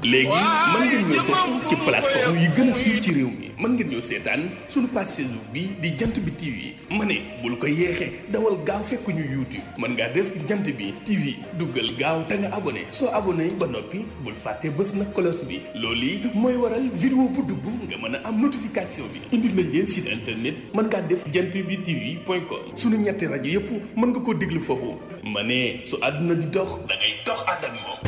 léegi mën ngeen ñoo topp ci plateforme yi gën a siiw ci réew mi mën ngeen ñoo seetaan suñu page Facebook bi di jant bi TV ma ne bul ko yeexee dawal gaaw fekk ñu YouTube mën ngaa def jant bi TV duggal gaaw te nga abonné soo abonné ba noppi bul fàtte bës na cloche bi loolu yi mooy waral vidéo bu dugg nga mën a am notification bi indil nañ leen site internet mën ngaa def jant bi TV point com suñu ñetti rajo yépp mën nga koo déglu foofu ma ne su àdduna di dox da ngay dox ànd ak moom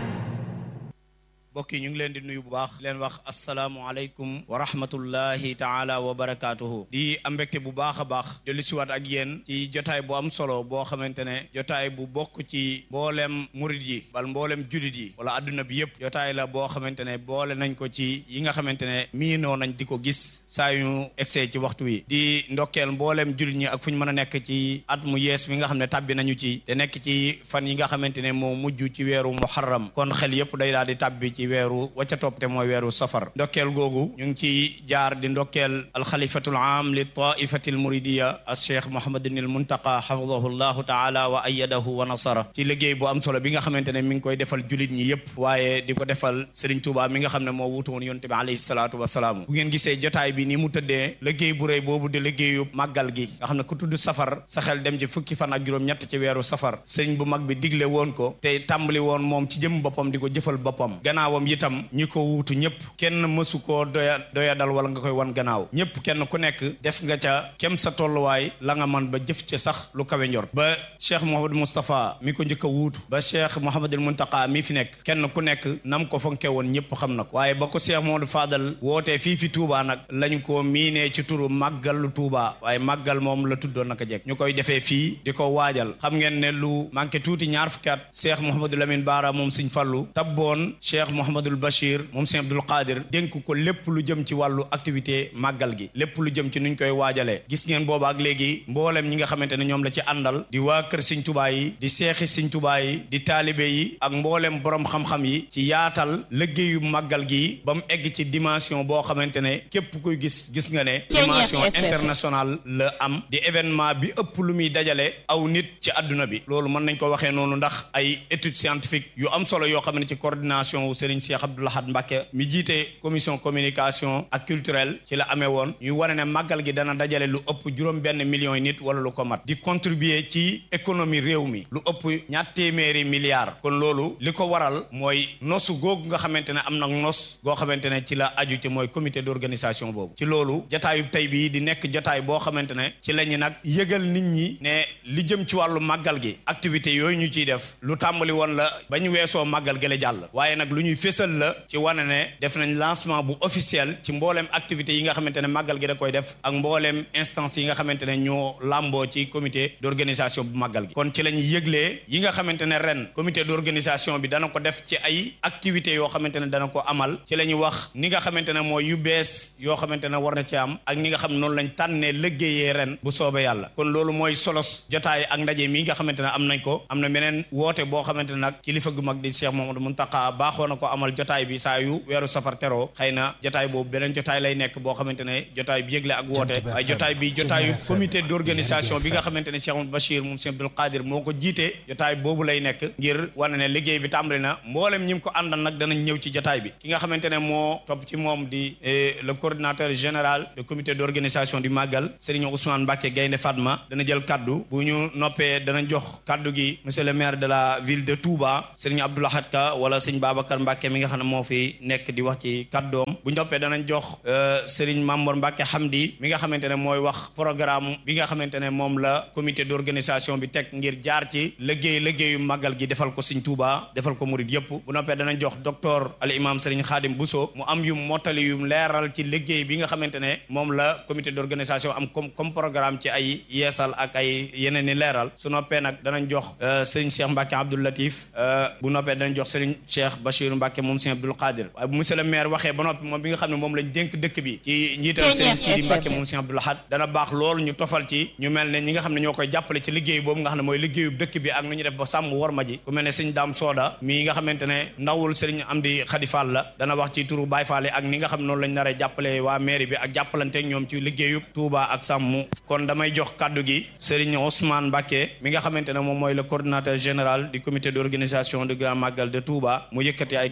mbokk yi ñu ngi leen di nuyu bu baax leen wax asalaamualeykum wa rahmatullahi taala wa barakaatuhu di am mbégte bu baax a baax dellu siwaat ak yéen ci jotaay bu am solo boo xamante ne jotaay bu bokk ci mboolem murit yi wala mboolem julit yi wala adduna bi yëpp jotaay la boo xamante ne boole nañ ko ci yi nga xamante ne miinoo nañ di ko gis saa yu egsee ci waxtu wi di ndokkeel mboolem julit ñi ak fu ñu mën a nekk ci at mu yees mi nga xam ne tàbbi nañu ci te nekk ci fan yi nga xamante ne moo mujj ci weeru muharram kon xel yëpp day daal di tàbbi ci weeru wacca topp te mooy weeru safar ndokkeel googu ñu ngi ci jaar di ndokkeel alxalifatul aam li taifati al muridiya al cheikh mohamadin al muntaqa xafidahu llahu taala wa ayadahu wa nasara ci liggéey bu am solo bi nga xamante ne mi ngi koy defal julit ñi yépp waaye di ko defal Serigne Touba mi nga xam ne moo wutu woon yonte bi alayhi salaatu wasalaam bu ngeen gisee jotaay bi ni mu tëddee liggéey bu rëy boobu di liggéeyu màggal gi nga xam ne ku tudd safar sa xel dem ci fukki fan ak juróom-ñett ci weeru safar sëriñ bu mag bi digle woon ko te tàmbali woon moom ci jëm boppam di ko jëfal boppam gannaawam itam ñi ko wuutu ñëpp kenn mësu koo doya doya dal wala nga koy wan gannaaw ñëpp kenn ku nekk def nga ca kem sa tolluwaay la nga man ba jëf ca sax lu kawe njor ba cheikh Mouhamadou Moustapha mi ko njëkk a wuutu ba cheikh Mouhamadul Muntaqa mi fi nekk kenn ku nekk nam ko fonke woon ñëpp xam na ko waaye ba ko cheikh Mouhamadou Fadal wootee fii fi Touba nag lañ ko miinee ci turu màggalu Touba waaye màggal moom la tuddoon naka jekk ñu koy defee fii di ko waajal xam ngeen ne lu manqué tuuti ñaar fukki at cheikh Mouhamadou Lamine Baara moom Sëñ Fallu tabboon cheikh Mouhamadul Bachir moom Sëñ Abdul Qadir dénk ko lépp lu jëm ci wàllu activité màggal gi lépp lu jëm ci nuñ koy waajalee gis ngeen booba ak léegi mboolem ñi nga xamante ne ñoom la ci àndal di waa kër Sëñ Tuubaa yi di seexi Sëñ Tuubaa yi di taalibe yi ak mboolem borom xam-xam yi ci yaatal liggéeyu màggal gi ba mu egg ci dimension boo xamante ne képp kuy gis gis nga ne dimension internationale la am di événement bi ëpp lu muy dajale aw nit ci àdduna bi loolu mën nañ ko waxee noonu ndax ay études scientifiques yu am solo yoo xam ne ci coordination wu Serigne Cheikh Abdou Lahad Mbacké mi jiite commission communication ak culturelle ci la amee woon ñuy wane ne màggal gi dana dajale lu ëpp juróom benn millions yi nit wala lu ko mat di contribuer ci économie réew mi lu ëpp ñaar téeméeri milliards kon loolu li ko waral mooy nosu googu nga xamante ne am na nos goo xamante ne ci la aju ci mooy comité d'organisation boobu ci loolu jotaayu tey bii di nekk jotaay boo xamante ne ci la ñu nag yëgal nit ñi ne li jëm ci wàllu màggal gi activité yooyu ñu ciy def lu tàmbali woon la ba ñu weesoo màggal gi la jàll waaye nag lu ñuy fésal la ci wane ne def nañ lancement bu officiel ci mbooleem activité yi nga xamante ne màggal gi da koy def ak mbooleem instance yi nga xamante ne ñoo làmboo ci comité d'organisation bu màggal gi kon ci la ñuy yëglee yi nga xamante ne ren comité d'organisation bi dana ko def ci ay activités yoo xamante ne dana ko amal ci la ñuy wax ni nga xamante ne mooy yu bees yoo xamante ne war na ci am ak ni nga xam noonu lañ tànnee liggéeyee ren bu soobee yàlla kon loolu mooy solos jotaay ak ndaje mi nga xamante ne am nañ ko am na meneen woote boo xamante ne nag kilifa gu mag di Cheikh Mamadou Muntaqa baaxoo na ko amal jotaay bi saa yu weeru safar teroo xëy na jotaay boobu beneen jotaay lay nekk boo xamante ne jotaay bi yëgle ak woote waaye jotaay bi jotaayu comité d'organisation bi nga xamante ne Cheikh Amadou Bachir moom Cheikh Abdoul Qadir moo ko jiite jotaay boobu lay nekk ngir wane ne liggéey bi tàmbali na mboolem ñi ko àndal nag danañ ñëw ci jotaay bi ki nga xamante ne moo topp ci moom di le coordinateur général du comité d'organisation du Magal Serigne Ousmane Mbacké Gaynde Fatma dana jël kaddu bu ñu noppee dana jox kaddu gi monsieur le maire de la ville de Touba Serigne Abdou Lahad Ka wala Serigne Babacar Mbacké mi nga xam ne moo fi nekk di wax ci kaddoom bu ñu noppee danañ jox Serigne Mamour Mbacké Hamdi mi nga xamante ne mooy wax programme bi nga xamante ne moom la comité d'organisation bi teg ngir jaar ci liggéey liggéeyu màggal gi defal ko Serigne Touba defal ko murid yépp bu noppee danañ jox docteur al imam Serigne Khadim Bousso mu am yum mottali yum leeral ci liggéey bi nga xamante ne moom la comité d'organisation am comme comme programme ci ay yeesal ak ay yeneen ni leeral su noppee nag danañ jox Serigne Cheikh Mbacké Abdou Latif bu noppee danañ jox Serigne Cheikh Bachir Mbacké moom Serigne Abdoul Qadir waaye bu monsieur le maire waxee ba noppi moom bi nga xam ne moom lañ dénk dëkk bi ci njiital Serigne Sidi Mbacké moom Serigne Abdoul Ahad dana baax loolu ñu tofal ci ñu mel ne ñi nga xam ne ñoo koy jàppale ci liggéey boobu nga xam ne mooy liggéeyu dëkk bi ak nu ñu def ba sàmm war ma ji ku mel ne Serigne Dame Soda mi nga xamante ne ndawul Serigne Amdi Khady Fall la dana wax ci turu Baye Fall ak ni nga xam ne noonu lañ nar a jàppale waa mairie bi ak jàppalante ñoom ci liggéeyu Touba ak sàmm kon damay jox kaddu gi Serigne Ousmane Mbacké mi nga xamante ne moom mooy le coordinateur général du comité d'organisation du Grand Magal de Touba mu yëkkati ay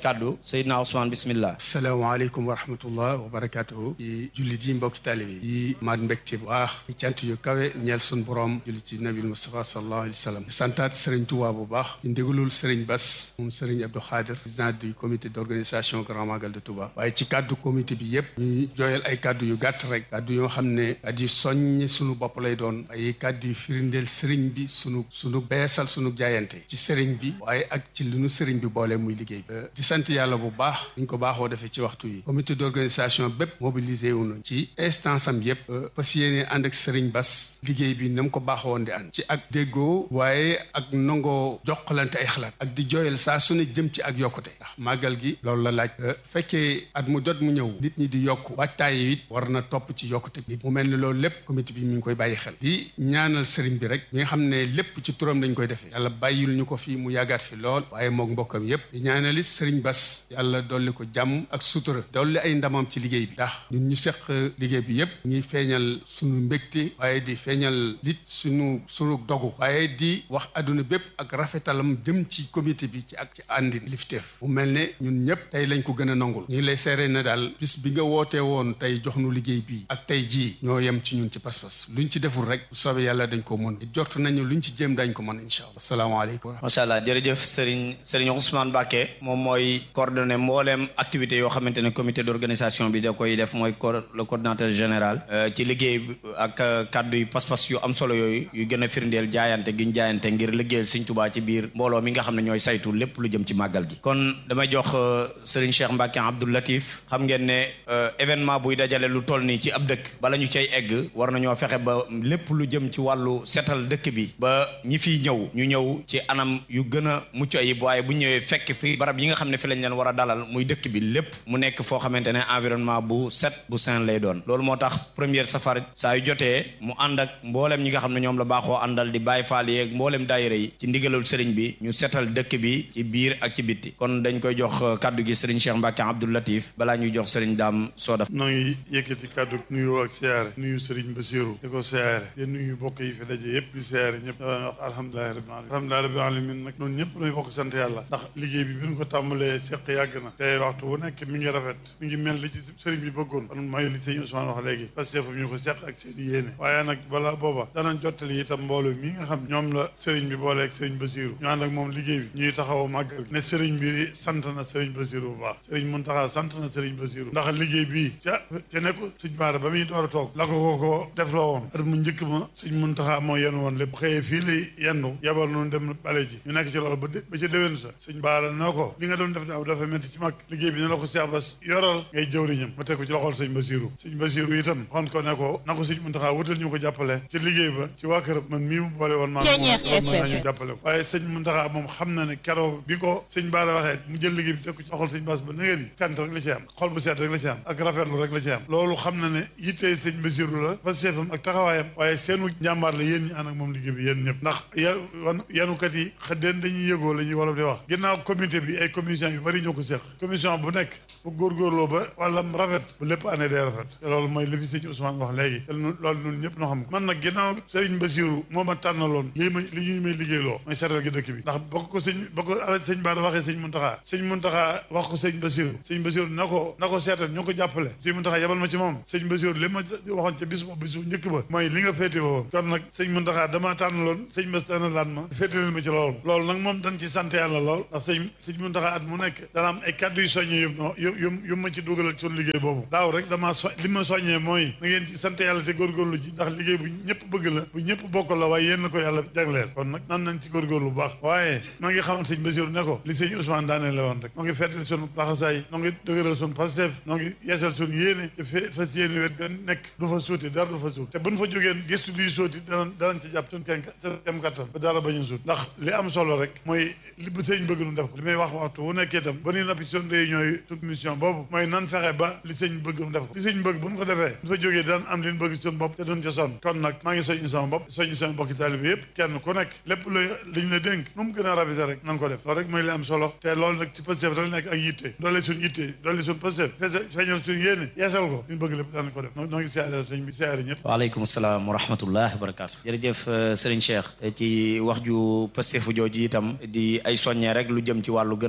kàddu Seydina Ousmane bismillah asalaamaaleykum wa rahmatullah wa barakatuhu yi jullit yi mbokki taalibe yi maat mbégte bu baax ci cant yu kawe ñeel sun borom jullit ci nabil Mustafa sallallahu alayhi wa sallam santaat Serigne Touba bu baax di ndégalul Serigne Bass moom Serigne Abdou Khadir président du comité d'organisation Grand Magal de Touba waaye ci kàddu comité bi yépp ñuy jooyal ay kàddu yu gàtt rek kàddu yoo xam ne kàddu yu soññ sunu bopp lay doon ay kàddu yu firindeel Serigne bi sunu sunu beesal sunu jaayante ci Serigne bi waaye ak ci lu nu Serigne bi boole muy liggéey bi di sant yàlla bu baax ñu ko baaxoo defee ci waxtu yi comité d'organisation bépp mobilisé wu na ci instance am yépp fas yéene ànd ak Serigne Bass liggéey bi na mu ko baaxoo woon di ànd ci ak déggoo waaye ak nangoo joxalante ay xalaat ak di jooyal saa su ne jëm ci ak yokkute ndax màggal gi loolu la laaj fekkee at mu jot mu ñëw nit ñi di yokk waajtaay it war na topp ci yokkute bi mu mel ni loolu lépp comité bi mi ngi koy bàyyi xel di ñaanal Serigne bi rek mi nga xam ne lépp ci turam lañ koy defee yàlla bàyyil ñu ko fi mu yàggaat fi lool waaye moog mbokkam yépp di ñaanalit Serigne Bass yàlla dolli ko jàmm ak sutura dolli ay ndamam ci liggéey bi ndax ñun ñu seq liggéey bi yépp ngi feeñal suñu mbégte waaye di feeñal lit suñu suñu dogu waaye di wax adduna bépp ak rafetalam jëm ci comité bi ci ak ci àndi lifteef mu mel ne ñun ñëpp tey lañ ko gën a nangul ñu ngi lay seere na daal bis bi nga wootee woon tey jox nu liggéey bii ak tey jii ñoo yem ci ñun ci pas-pas luñ ci deful rek bu soobee yàlla dañ ko mën jort nañu luñ ci jéem dañ ko mën incha allah asalaamaaleykum macha allah jërëjëf Serigne Serigne Ousmane Mbacké moom mooy coordonné mbooleem activité yoo xamante ne comité d'organisation bi da koy def mooy le coordinateur général ci liggéey ak kàddu yu pas-pas yu am solo yooyu yu gën a firndeel jaayante gi ñu jaayante ngir liggéeyal Serigne Touba ci biir mbooloo mi nga xam ne ñooy saytu lépp lu jëm ci màggal gi kon damay jox Serigne Cheikh Mbacké Abdou Latif xam ngeen ne événement buy dajale lu toll nii ci ab dëkk bala ñu cay egg war nañoo fexe ba lépp lu jëm ci wàllu setal dëkk bi ba ñi fiy ñëw ñu ñëw ci anam yu gën a mucc ayib waaye bu ñëwee fekk fi barab yi nga xam ne fi lañ leen war a dalal muy dëkk bi lépp mu nekk foo xamante ne environnement bu set bu sain lay doon loolu moo tax première safar saa yu jotee mu ànd ak mboolem ñi nga xam ne ñoom la baaxoo àndal di bàyyi faal yeeg mboolem daayira yi ci ndigalul sëriñ bi ñu setal dëkk bi ci biir ak ci bitti kon dañ koy jox kaddu gi sëriñ Cheikh Mbacké Abdou Latif balaa ñuy jox sëriñ Daam Soda noo ngi yëkkati kàddu nuyoo ak siyaare nuyu sëriñ Basiru di ko siyaare di nuyu bokk yi fi daje yëpp di siyaare ñëpp da wax alhamdulilahi rabbil alamin alhamdulilahi rabbil alamin nag noonu ñëpp nooy bokk sant yàlla ndax liggéey bi bi ñu ko tàmbalee seq yàgg na te waxtu bu nekk mi ngi rafet mi ngi mel li ci sëriñ bi bëggoon kon mooy li sëñ Ousmane wax léegi parce que ñu ko seq ak seen yéene waaye nag balaa booba danañ jottali itam mbooloo mi nga xam ñoom la sëriñ bi booleeg sëriñ Basiru ñu ànd ak moom liggéey bi ñuy taxaw màggal ne sëriñ bi sant na sëriñ Basiru bu baax sëriñ Muntaxa sant na sëriñ Basiru ndax liggéey bii ca ca nekk sëñ Baara ba muy door a toog la ko ko ko def loo woon at mu njëkk ma sëñ Muntaxa moo yenn woon lépp xëyee fii lay yendu yabal noonu dem bale ji ñu nekk ci loolu ba ba ca déwén sa sëñ Baara noo ko li nga doon def daaw dafa métti ci mag liggéey bi ne la ko Cheikh Bass yoral ngay jëwriñam ma teg ko ci loxol sëñ Basiru sëñ Basiru itam xon ko ne ko na ko sëñ Muntaxa wutal ñu ko jàppale ci liggéey ba ci waa këram man mii mu boole woon maa mën nañu jàppale ko waaye sëñ Muntaxa moom xam na ne keroog bi ko sëñ Baara waxee mu jël liggéey bi teg ko ci loxol sëñ Bass ba na ni sant rek la ci am xol bu seet rek la ci am ak rafetlu rek la ci am loolu xam na ne yittee sëñ Basiru la parce que am ak taxawaayam waaye seenu njàmbaar la yéen ñi ànd ak moom liggéey bi yéen ñëpp ndax yan yanukat yi xëddeen dañuy yëgoo la ñuy wolof di wax ginnaaw comité bi ay commission yu bari ñoo ko seq commission bu nekk bu góorgóorloo ba wàllam rafet bu lépp année day rafet te loolu mooy li fi sëñ Ousmane wax léegi te loolu ñun ñëpp noo xam ko man nag ginnaaw sëriñ Basiru moo ma tànnaloon lii ma li ñuy may liggéeyloo mooy seetal gi dëkk bi ndax bokk ko sëñ ba ko ala sëñ Baara waxee sëñ Muntaxa sëñ Muntaxa wax ko sëñ Basiru sëñ Basiru na ko na ko seetal ñoo ko jàppale sëñ Muntaxa yabal ma ci moom sëñ Basiru li ma waxoon ca bis boobu bisu njëkk ba mooy li nga féete woon kon nag sëñ Muntaxa damaa tànnaloon sëñ Bass tànnalaan ma féete leen ma ci loolu loolu nag moom dañ ci sant yàlla lool ndax sëñ sëñ Muntaxa at mu nekk dana am ay kàddu yu soññee yu no yu yu yu ma ci dugalal ci liggéey boobu daaw rek damaa so li ma soññee mooy na ngeen ci sant yàlla te góorgóorlu ji ndax liggéey bu ñëpp bëgg la bu ñëpp bokk la waaye yéen na ko yàlla jagleel kon nag nan nañ ci góorgóorlu bu baax waaye noo ngi xamal sëñ Basiru ne ko li sëñ Ousmane daanee la woon rek noo ngi feetal sunu laxasaay noo ngi dëgëral sunu Pastef noo ngi yeesal sunu yéene te fee fas yéene wet ga nekk du fa suuti dara du fa suut te buñ fa jógeen gëstu luy sóoti danañ danañ ci jàpp sunu kenn kem kattan ba dara bañ a suut ndax li am solo rek mooy li ba sëñ bëgg nu def ko li may wax waxtu wu nekkee itam ba nuy nappi sunu réunion yi sunu mission boobu mooy nan fexe ba li sëñ bëgg nu def ko li sëñ bëgg buñ ko defee buñ fa jógee danañ am li ñu bëgg sunu bopp te duñ ca sonn kon nag maa ngi soññi sama bopp soññi sama bokki taalibe yëpp kenn ku nekk lépp lu liñ la dénk nu mu gën a rafet rek na nga ko def loolu rek mooy li am solo te loolu nag ci Pastef rek nekk ak yitte doole suñu yitte doole suñu Pastef feeñal suñu yéene yeesal ko li ñu bëgg lépp danañ ko def noo ngi siyaare sëñ bi siyaare ñëpp waaleykum salaam wa rahmatullah wa barakaatu jërëjëf Serigne Cheikh ci wax ju Pastef jooju itam di ay soññee rek lu jëm ci wàllu gën a ñoŋal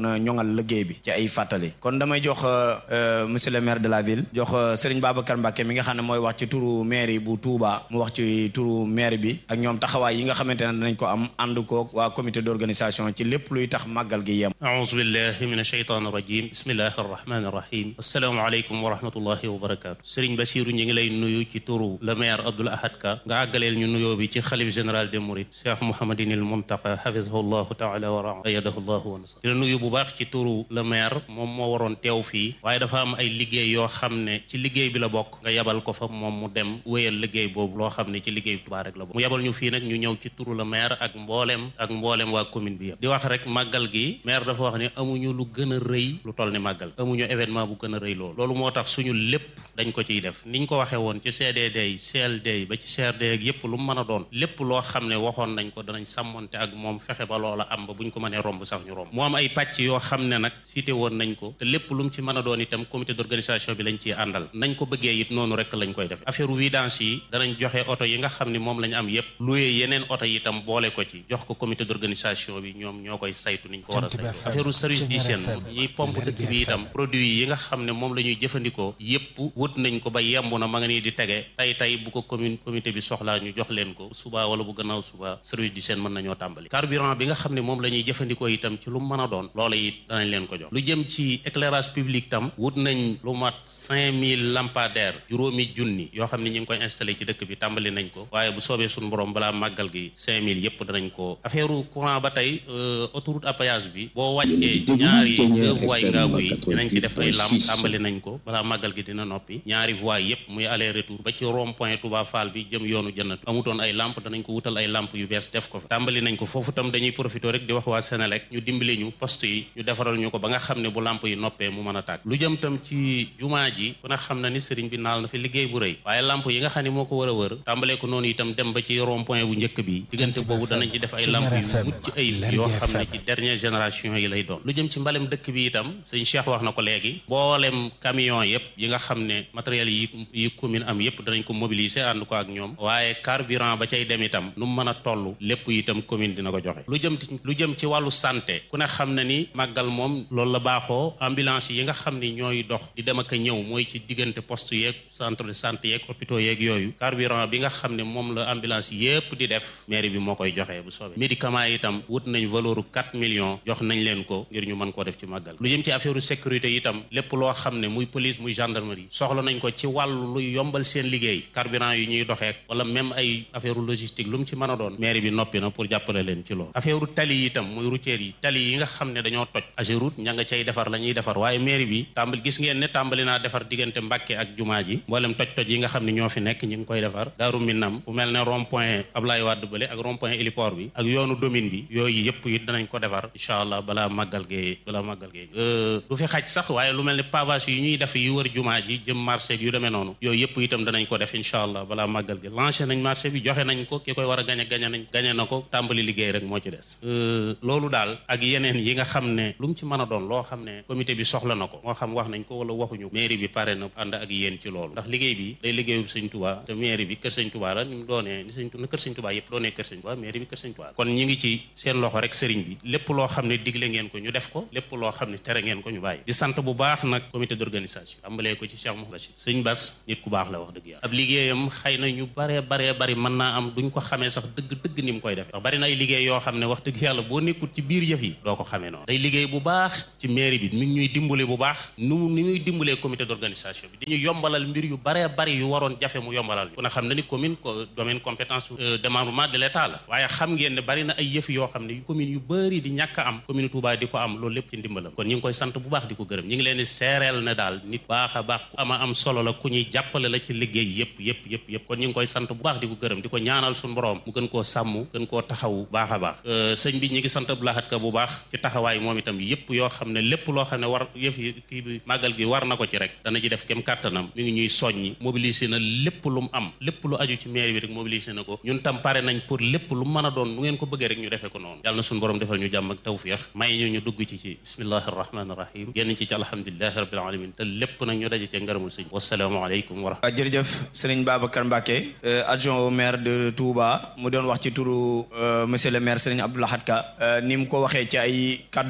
amal liggéey bi ci ay fàttali kon damay jox monsieur le maire de la ville jox Serigne Babacar Mbacke mi nga xam ne mooy wax ci turu maire bu Touba mu wax ci turu maire bi ak ñoom taxawaay yi nga xamante ne danañ ko am ànd koog waa comité d'organisation ci lépp luy tax màggal gi yem aouzu billahi min ashaytan irajim bismillahi arrahmani irrahim assalaamu aleykum wa rahmatullahi wa barakatu Serigne Bassirou ñu ngi lay nuyu ci turu le maire Abdoul Ahad Ka nga àggaleel ñu nuyoo bi ci xalif général des mourides Cheikh Mouhamadinil Muntaqa hafidahu llahu taala wa ayadahu llahu wa nasar di la nuyu bu baax ci turu le maire moom moo waroon teew fii waaye dafa am ay liggéey yoo xam ne ci liggéey bi la bokk nga yabal ko fa moom mu dem wéyal liggéey boobu loo xam ne ci liggéey Touba rek la bokk mu yabal ñu fii nag ñu ñëw ci turu le maire ak mboolem ak mboolem waa commune bi yëpp di wax rek màggal gi maire dafa wax ne amuñu lu gën a rëy lu toll ni màggal amuñu événement bu gën a rëy loolu loolu moo tax suñu lépp dañ ko ciy def niñ ko waxee woon ci CDD yi CLD yi ba ci CRD ak yépp lu mu mën a doon lépp loo xam ne waxoon nañ ko danañ sàmmonte ak moom fexe ba loola am ba buñ ko mënee romb sax ñu romb mu am ay pàcc yoo xam ne nag cité woon nañ ko te lépp lu mu ci mën a doon itam comité d'organisation bi lañ ciy àndal nañ ko bëggee it noonu rek lañ koy def affaire vidange yi danañ joxe oto yi nga xam ne moom lañ am yépp loué yeneen oto yi itam boole ko ci jox ko comité d'organisation bi ñoom ñoo koy saytu niñ ko war a saytu affaire service d'hygiène ñiy pompe dëkk bi itam produit yi nga xam ne moom la ñuy jëfandikoo yépp wut nañ ko ba yemb na ma nga nii di tege tay tay bu ko commune comité bi soxlaa ñu jox leen ko suba wala bu gannaaw suba service d'hygiène mën nañoo tàmbali carburant bi nga xam ne moom la ñuy jëfandikoo itam ci lu mën a doon loola it danañ leen ko jox lu jëm ci éclairage public tam wut nañ lu mat cinq mille lampadaires juróomi junni yoo xam ne ñu ngi koy installé ci dëkk bi tàmbali nañ ko waaye bu soobee suñu borom balaa màggal gi cinq mille yépp danañ ko affaire courant ba tey autoroute à péage bi boo wàccee ñaari deux voies ngaabu yi dinañ ci def ay lampe tàmbali nañ ko balaa màggal gi dina noppi ñaari voies yépp muy aller retour ba ci rond point Touba Fall bi jëm yoonu jënnatu amutoon ay lampe danañ ko wutal ay lampe yu bees def ko fa tàmbali nañ ko foofu tam dañuy profité rek di wax waa Sénélec ñu dimbali ñu poste yi ñu defaral ñu ko ba nga xam ne bu lampe yi noppee mu mën a tàkk lu jëm tam ci jumaa ji ku ne xam na ni sëriñ bi naal na fi liggéey bu rëy waaye lampe yi nga xam ne moo ko war a wër tàmbalee ko noonu itam dem ba ci rond point bu njëkk bi diggante boobu danañ ci def ay lampe yu mucc ayib yoo xam ne ci dernière génération yi lay doon lu jëm ci mbalem dëkk bi itam sëñ Cheikh wax na ko léegi boolem camion yépp yi nga xam ne matériel yi yi commune am yépp danañ ko mobiliser ànd ko ak ñoom waaye carburant ba cay dem itam nu mu mën a toll lépp itam commune dina ko joxe lu jëm lu jëm ci wàllu santé ku ne xam na ni màggal moom loolu la baaxoo ambulance yi nga xam ni ñooy dox di dem ak a ñëw mooy ci diggante poste yeeg centre de santé yeeg hôpitaux yeeg yooyu carburant bi nga xam ne moom la ambulance yépp di def mairie bi moo koy joxe bu soobee médicament yi itam wut nañ valeur 4 millions jox nañ leen ko ngir ñu mën koo def ci màggal lu jëm ci affaire sécurité itam lépp loo xam ne muy police muy gendarmerie soxla nañ ko ci wàllu luy yombal seen liggéey carburant yu ñuy doxeek wala même ay affaire logistique lu mu ci mën a doon mairie bi noppi na pour jàppale leen ci loolu affaire tali yi itam muy routière yi tali yi nga xam ne dañoo toj Ageroute ña nga cay defar la ñuy defar waaye mairie bi tàmbali gis ngeen ne tàmbali naa defar diggante Mbàkke ak jumaa ji mboolem toj-toj yi nga xam ne ñoo fi nekk ñi ngi koy defar Daaru Minam bu mel ne rond point Ablaye Wade bële ak rond point héliport bi ak yoonu domine bi yooyu yëpp it danañ ko defar incha allah balaa màggal gee balaa màggal gee du fi xaj sax waaye lu mel ne pavage yi ñuy def yu wër jumaa ji jëm marché yu demee noonu yooyu yëpp itam danañ ko def incha allah balaa màggal gi lancé nañ marché bi joxe nañ ko ki koy war a gañe gañe nañ gañe na ko tàmbali liggéey rek moo ci des loolu daal ak yeneen yi nga xam ne lu mu ci mën a doon loo xam ne comité bi soxla na ko moo xam wax nañ ko wala waxuñu mairie bi pare na ànd ak yéen ci loolu ndax liggéey bi day liggéeyu sëñ Touba te mairie bi kër sëñ Touba la ni mu doonee ni sëñ na kër sëñ Touba yëpp doonee kër sëñ Touba mairie bi kër sëñ Touba kon ñi ngi ci seen loxo rek sëriñ bi lépp loo xam ne digle ngeen ko ñu def ko lépp loo xam ne tere ngeen ko ñu bàyyi di sant bu baax nag comité d'organisation tàmbalee ko ci Cheikh Mouhamed Bachir sëñ Bass nit ku baax la wax dëgg yàlla ab liggéeyam xëy na ñu baree baree bari mën naa am duñ ko xamee sax dëgg dëgg ni mu koy def ndax bari na ay liggéey yoo xam ne wax dëgg yàlla boo nekkul ci biir yëf yi doo ko xamee noonu day liggéey bu baax ci mairie bi mi ngi ñuy dimbale bu baax nu ni muy dimbalee comité d'organisation bi dañuy yombalal mbir yu baree bari yu waroon jafe mu yombalal ñu ku ne xam na ni commune domaine compétence démembrement de l'état la waaye xam ngeen ne bari na ay yëf yoo xam ne commune yu bëri di ñàkk am commune Touba di ko am loolu lépp ci ndimbalam kon ñu ngi koy sant bu baax di ko gërëm ñu ngi leen di seereel ne daal nit baax a baax ku ama am solo la ku ñuy jàppale la ci liggéey yëpp yëpp yëpp yëpp kon ñu ngi koy sant bu baax di ko gërëm di ko ñaanal suñu borom mu gën koo sàmm gën koo taxawu baax a baax sëñ bi ñi ngi sant Abdou Lahad Ka bu baax ci taxawaay moom itam yëpp yoo xam ne lépp loo xam ne war yëf yi kii bi màggal gi war na ko ci rek dana ci def kem kàttanam mi ngi ñuy soññi mobiliser na lépp lu mu am lépp lu aju ci mairie bi rek mobiliser na ko ñun tam pare nañ pour lépp lu mën a doon nu ngeen ko bëggee rek ñu defee ko noonu yàlla na suñu borom defal ñu jàmm ak tawfiix may ñu ñu dugg ci ci bismillahi arrahmani irrahim génn ci ci alhamdulilahi rabbil alamin te lépp nag ñu daje cee ngërëmul sëñ wasalaamu aleykum wa rahmatulah jërëjëf sëriñ Babacar Mbacke adjoint au maire de Touba mu doon wax ci turu monsieur le maire sëriñ Abdou Lahad Ka ni mu ko waxee ci ay kàddoom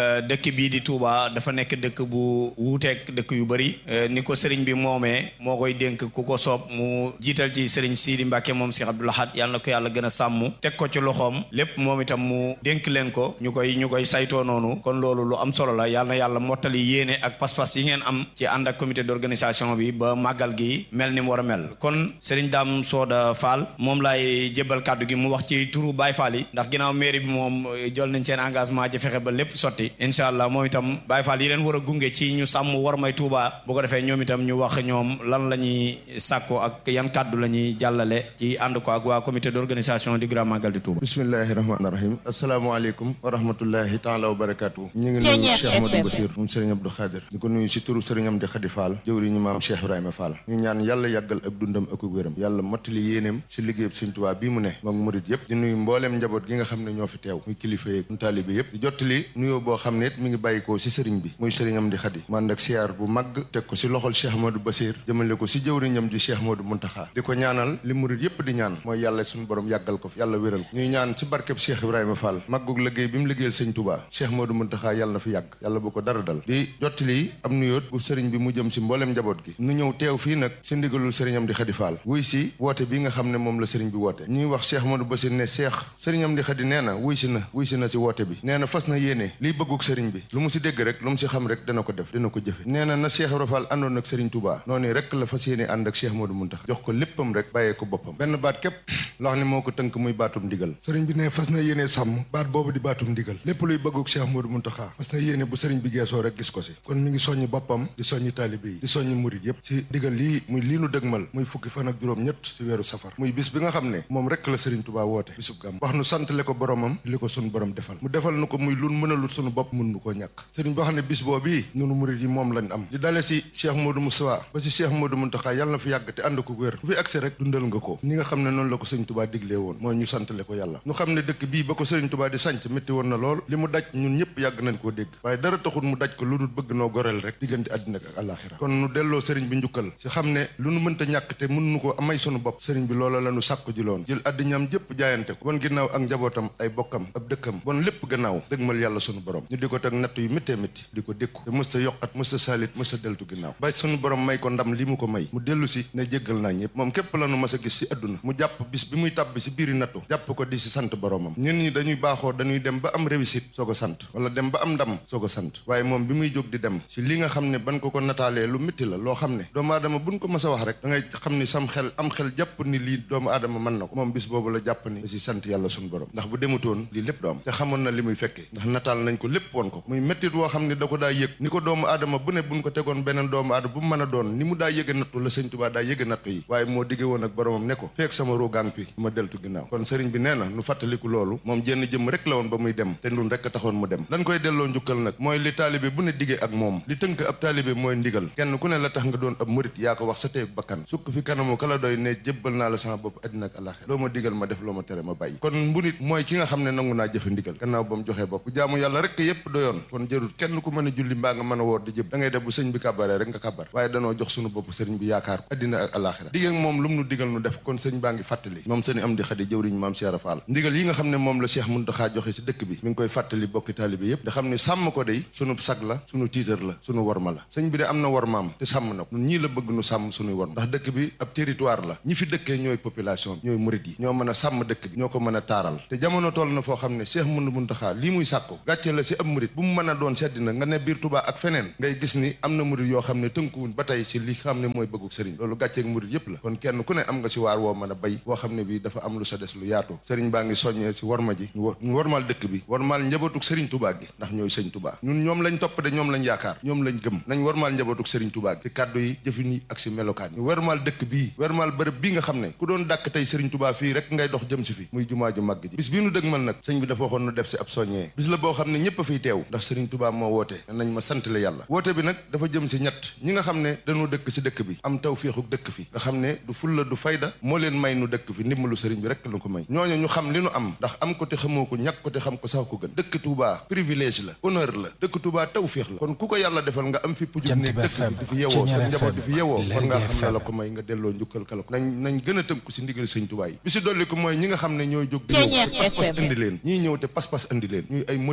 dëkk bii di Touba dafa nekk dëkk bu wuuteeg dëkk yu bëri ni ko sëriñ bi moomee moo koy dénk ku ko soob mu jiital ci sëriñ Sidi Mbacke moom Cheikh Abdoul Ahad yàlla na ko yàlla gën a sàmm teg ko ci loxoom lépp moom itam mu dénk leen ko ñu koy ñu koy saytoo noonu kon loolu lu am solo la yàlla na yàlla mottali yéene ak pas-pas yi ngeen am ci ànd ak comité d'organisation bi ba màggal gi mel ni mu war a mel kon sëriñ Dame Soda Fall moom laay jébbal kàddu gi mu wax ci turu Baye Fall yi ndax ginnaaw mairie bi moom jël nañ seen engagement ci fexe ba lépp sotti incha allah moom itam Baye Fall yi leen war a gunge ci ñu sàmm war may Touba bu ko defee ñoom itam ñu wax ñoom lan la ñuy sàkko ak yan kàddu la ñuy jàllale ci ànd ko ak waa comité d'organisation du Grand Magal di Touba. bismillahi rahmaani rahim asalaamaaleykum wa rahmatullahi taala wa barakaatu ñu ngi nuyu Cheikh Amadou Bassir moom Serigne Abdou Khadir di ko nuyu si turu Serigne Amdi Khadi Fall jëwriñu maam Cheikh Ibrahima Fall ñu ñaan yàlla yàggal ak dundam ak wéram yàlla mottali yéeneem si liggéeyub Sëñ Tuubaa bii mu ne moom murit yëpp di nuyu mbooleem njaboot gi nga xam ne ñoo fi teew muy kilifa yeeg ñu taalibe yëpp di jottali nuyoo boo xam ne it mi ngi bàyyikoo si sëriñ bi muy Serigne Amdi Khadi man ak siyaar bu mag teg ko si loxol Cheikh Amadou Bassir jëmale ko si jëwriñam di Cheikh Modou Muntaxa di ko ñaanal li murit yëpp di ñaan mooy yàlla suñu borom yàggal ko fi yàlla wéral ko ñuy ñaan si barkeb Cheikh Ibrahima Fall maggug liggéey bi mu liggéeyal Sëñ Tuubaa Cheikh Modou Muntaxa yàlla na fi yàgg yàlla bu ko dara dal di jottali am nuyoot bu sëriñ bi mu jëm si mbooleem njaboot gi nu ñëw teew fii nag si ndigalul sëriñ Amdi Khadi Fall wuy si woote bi nga xam ne moom la sëriñ bi woote ñuy wax Cheikh Modou Bassir ne Cheikh sëriñ Amdi Khadi nee na wuy si na wuy si na si woote bi nee na fas na yéene liy bëgguk sëriñ bi lu mu si dégg rek lu mu si xam rek dana ko def dana ko jëfe nee na na Cheikh Ibrahima Fall àndoon ak sëriñ Touba noonu rek la fas yéene ànd ak Cheikh Modou Muntaxa jox ko léppam rek bàyyee ko boppam benn baat képp loo xam ne moo ko tënk muy baatum ndigal sëriñ bi ne fas na yéene sàmm baat boobu di baatum ndigal lépp luy bëgguk Cheikh Modou Muntaxa fas na yéene bu sëriñ bi geesoo rek gis ko si kon mi ngi soññi boppam di soññi taalibe yi di soññi murit yépp si ndigal lii muy lii nu dëgmal muy fukki fan ak juróom ñett si weeru safar muy bis bi nga xam ne moom rek la sëriñ Touba woote bisub gàmm wax nu santale ko boromam li ko sunu borom defal mu defal nu ko muy lun mënalul sunu bopp mun nu koo ñàkk sëriñ boo xam ne bis boobii nunu murit yi moom lañ am di dale si Cheikh Modou Moussa ba si Cheikh Modou Muntaxa yàlla na fi yàgg te ànd ko wér ku fi accès rek dundal nga ko ni nga xam ne noonu la ko sëriñ Touba diglee woon mooy ñu santale ko yàlla ñu xam ne dëkk bii ba ko sëriñ Touba di sanc métti woon na lool li mu daj ñun ñëpp yàgg nañ koo dégg waaye dara taxul mu daj ko lu dul bëgg noo goreel rek diggante àddina ak àllaaxira kon nu delloo sëriñ bi njukkal si xam ne lu nu mënta ñàkk te mën nu ko amay sunu bopp sëriñ bi loola la nu sàkku ji loon jël àddiñam jëpp jaayante ko bon ginnaaw ak njabootam ay bokkam ab dëkkam bon lépp gannaaw dëgmal yàlla sunu borom ñu di ko teg natt yu méttee métti di ko dékku te mësta yokkat mësta saalit mësta deltu ginnaaw ba sunu borom may ko ndam li mu ko may mu dellu si ne jéggal naa ñëpp moom képp la nu mas a gis si àdduna mu jàpp bis bi muy tàbbi si biiri nattu jàpp ko di si sant boromam ñun ñi dañuy baaxoo dañuy dem ba am réussite soog a sant wala dem ba am ndam soog a sant waaye moom bi muy jóg di dem si li nga xam ne ban ko ko nataalee lu métti la loo xam ne doomu aadama buñ ko mas a wax rek da ngay xam ni sam xel am xel jàpp ni lii doomu aadama mën na ko moom bis boobu la jàpp ni da si sant yàlla suñu borom ndax bu demutoon lii lépp du am te xamoon na li muy fekkee ndax nataal nañ ko lépp woon ko muy méttit woo xam ne da ko daa yëg ni ko doomu aadama bu ne buñ ko tegoon beneen doomu aadama bu mu mën a doon ni mu daa yëge nattu la sëñ Tuubaa daa yëge nattu yi waaye moo digge woon ak boromam ne ko feek sama ruugaang pi ma deltu ginnaaw kon sëriñ bi nee na nu fàttaliku loolu moom jenn jëm rek la woon ba muy dem te ndun rek taxoon mu dem lan koy delloo njukkal nag mooy li taalibe bu ne diggee ak moom li tënk ab taalibe mooy ndigal kenn ku ne la tax nga doon ab murit yaa ko wax sa teeg bakkan sukk fi kanamu kala doy ne jébbal naa la sama bopp àddina ak àllaxira loo ma digal ma def loo ma tere ma bàyyi kon mbunit mooy ki nga xam ne nangu naa jëfe ndigal gannaaw ba mu joxee bopp bu jaamu yàlla rek yépp doyoon kon jërul kenn ku mën a julli mbaa nga mën a woor di jëb da ngay def bu sëñ bi kàbbaree rek nga kàbbar waaye danoo jox sunu bopp sëriñ bi yaakaar ko àddina ak àllaxira digg ak moom lu mu nu digal nu def kon sëñ baa ngi fàttali moom sëñ am di xadi jëwriñ maam Cheikh Fall ndigal yi nga xam ne moom la Cheikh Muntaxa joxe si dëkk bi mi ngi koy fàttali bokki taalibe yépp da xam ne sàmm ko day sunu sag la sunu tiitar la sunu worma la sëñ bi de am na wormaam te sàmm na ko ñun ñii la bëgg nu sàmm sunuy worma ndax dëkk bi ab territoire la ñi fi dëkkee ñooy population bi ñooy murit yi ñoo mën a sàmm dëkk bi ñoo ko mën a taaral te jamono toll na foo xam ne Cheikh Mun Muntaxa lii muy sàkku gàcce la si ab murit bu mu mën a doon seddi na nga ne biir Tuubaa ak feneen ngay gis ni am na murit yoo xam ne tënkuwuñ ba tey si li xam ne mooy bëgguk sëriñ loolu gàcceeg murit yépp la kon kenn ku ne am nga si waar woo mën a bay woo xam ne bi dafa am lu sa des lu yaatu sëriñ baa ngi soññee si worma ji ñu wormaal dëkk bi wormaal njabootuk sëriñ Tuubaa gi ndax ñooy sëñ Tuubaa ñun ñoom lañ topp de ñoom lañ yaakaar ñoom lañ gëm nañ wormaal njabootuk sëriñ Tuubaa gi si kàddu yi jëfin yi ak si melokaan yi ñu wormaal dëkk bii wormaal bërëb bii nga xam ne ku doon dàkk tey sëriñ Tuubaa fii rek ngay dox jëm si fi muy jumaa ju màgg ji bis bii nu dëgmal nag sëñ bi dafa waxoon nu def si ab soññee bis la boo xam ne ñëpp a fiy teew ndax sëriñ Tuubaa moo woote nañ ma sant la yàlla woote bi nag dafa jëm si ñett ñi nga xam ne dañoo dëkk si dëkk bi am taw féexuk dëkk fi nga xam ne du fulla du fayda moo leen may nu dëkk fi ndimbalu sëriñ bi rek la ko may ñooñu ñu xam li nu am ndax am ko te xamoo ko ñàkk ko te xam ko sax ko gën dëkk Touba privilège la honneur la dëkk Touba taw féex la kon ku ko yàlla defal nga am fi pujub ne dëkk bi di fi yewoo sa njaboot di fi yewoo kon nga xam ne la ko may nga delloo njukkal kala ko nañ nañ gën a tënku si ndigal sëñ Touba yi bi si dolli ko mooy ñi nga xam ne ñooy jóg di ñëw te pas-pas indi leen ñii ñëw te pas-pas indi leen ñuy ay murit yoo xam ne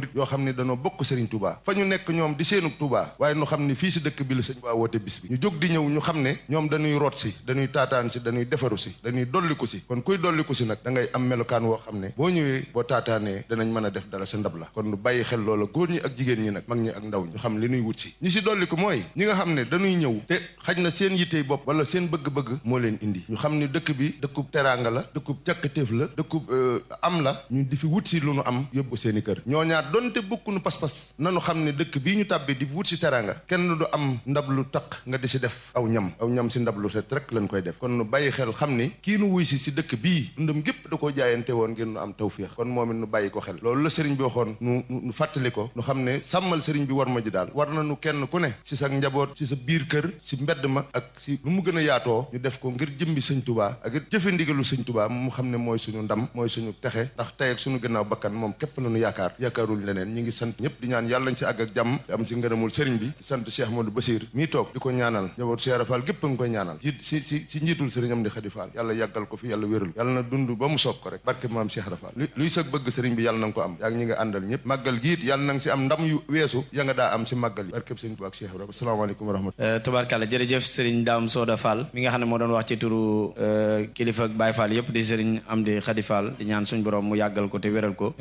ni dañoo bokk Serigne Touba fa ñu nekk ñoom di seenub Touba waaye nu xam ni fii si dëkk bi la sëñ Touba woote bis bi ñu jóg di ñëw ñu xam ne ñoom dañuy root si dañuy taataan si dañuy defaru si dañuy dolliku si kon kuy dolliku si nag da ngay am melokaan woo xam ne boo ñëwee boo taataanee danañ mën a def dara sa ndab la kon nu bàyyi xel loola góor ñi ak jigéen ñi nag mag ñi ak ndaw ñu xam li nuy wut si ñi si dolliku mooy ñi nga xam ne dañuy ñëw te xaj na seen yittey bopp wala seen bëgg-bëgg moo leen indi ñu xam ne dëkk bi dëkkub teraanga la dëkkub càkkatéef la dëkkub am la ñu di fi wut si lu nu am yóbbu seen i kër ñoo ñaar donte bokkunu pas-pas nanu xam ne dëkk bii ñu tàbbi di wut si teraanga kenn du am ndab lu taq nga di si def aw ñam aw ñam si ndab lu set rek lañ koy def kon nu bàyyi xel xam ni kii nu wuy si si dëkk bii dundam gépp da koo jaayante woon ngir nu am tawféex kon moom it nu bàyyi ko xel loolu la sëriñ bi waxoon nu nu fàttali ko nu xam ne sàmmal sëriñ bi war ma ji daal war na nu kenn ku ne si sa njaboot si sa biir kër si mbedd ma ak si lu mu gën a yaatoo ñu def ko ngir jëmbi sëñ tubaa ak it jëfe ndigalu sëñ tubaa mu xam ne mooy suñu ndam mooy suñu texe ndax tey ak suñu gannaaw bakkan moom képp la nu yaakaar yaakaarul leneen ñi ngi sant ñëpp di ñaan yàlla nañ si àgg ak jàmm te am si ngërëmul sëriñ bi di sant Cheikh Modou Bassir mii toog di ko ñaanal njaboot Cheikh Rafal gépp a ngi koy ñaanal jiit si si si njiitul sëriñ am di Xadi Fall yàlla yàggal ko fi yàlla wéral yàlla na dund ba mu soob ko rek barke maam Cheikh Rafal luy sag bëgg sëriñ bi yàlla na nga ko am yaa ñi nga àndal ñëpp màggal giit yàlla na nga si am ndam yu weesu ya nga daa am si màggal yi barke sëriñ Tuubaa ak Cheikh Rafal asalaamaaleykum wa rahmatulah tabarkàlla jërëjëf sëriñ Daam Sooda Fall mi nga xam ne moo doon wax ci turu kilifa ak Baay Fall yëpp di sëriñ Amdi Xadi Fall di ñaan suñ borom mu yàggal ko te wéral ko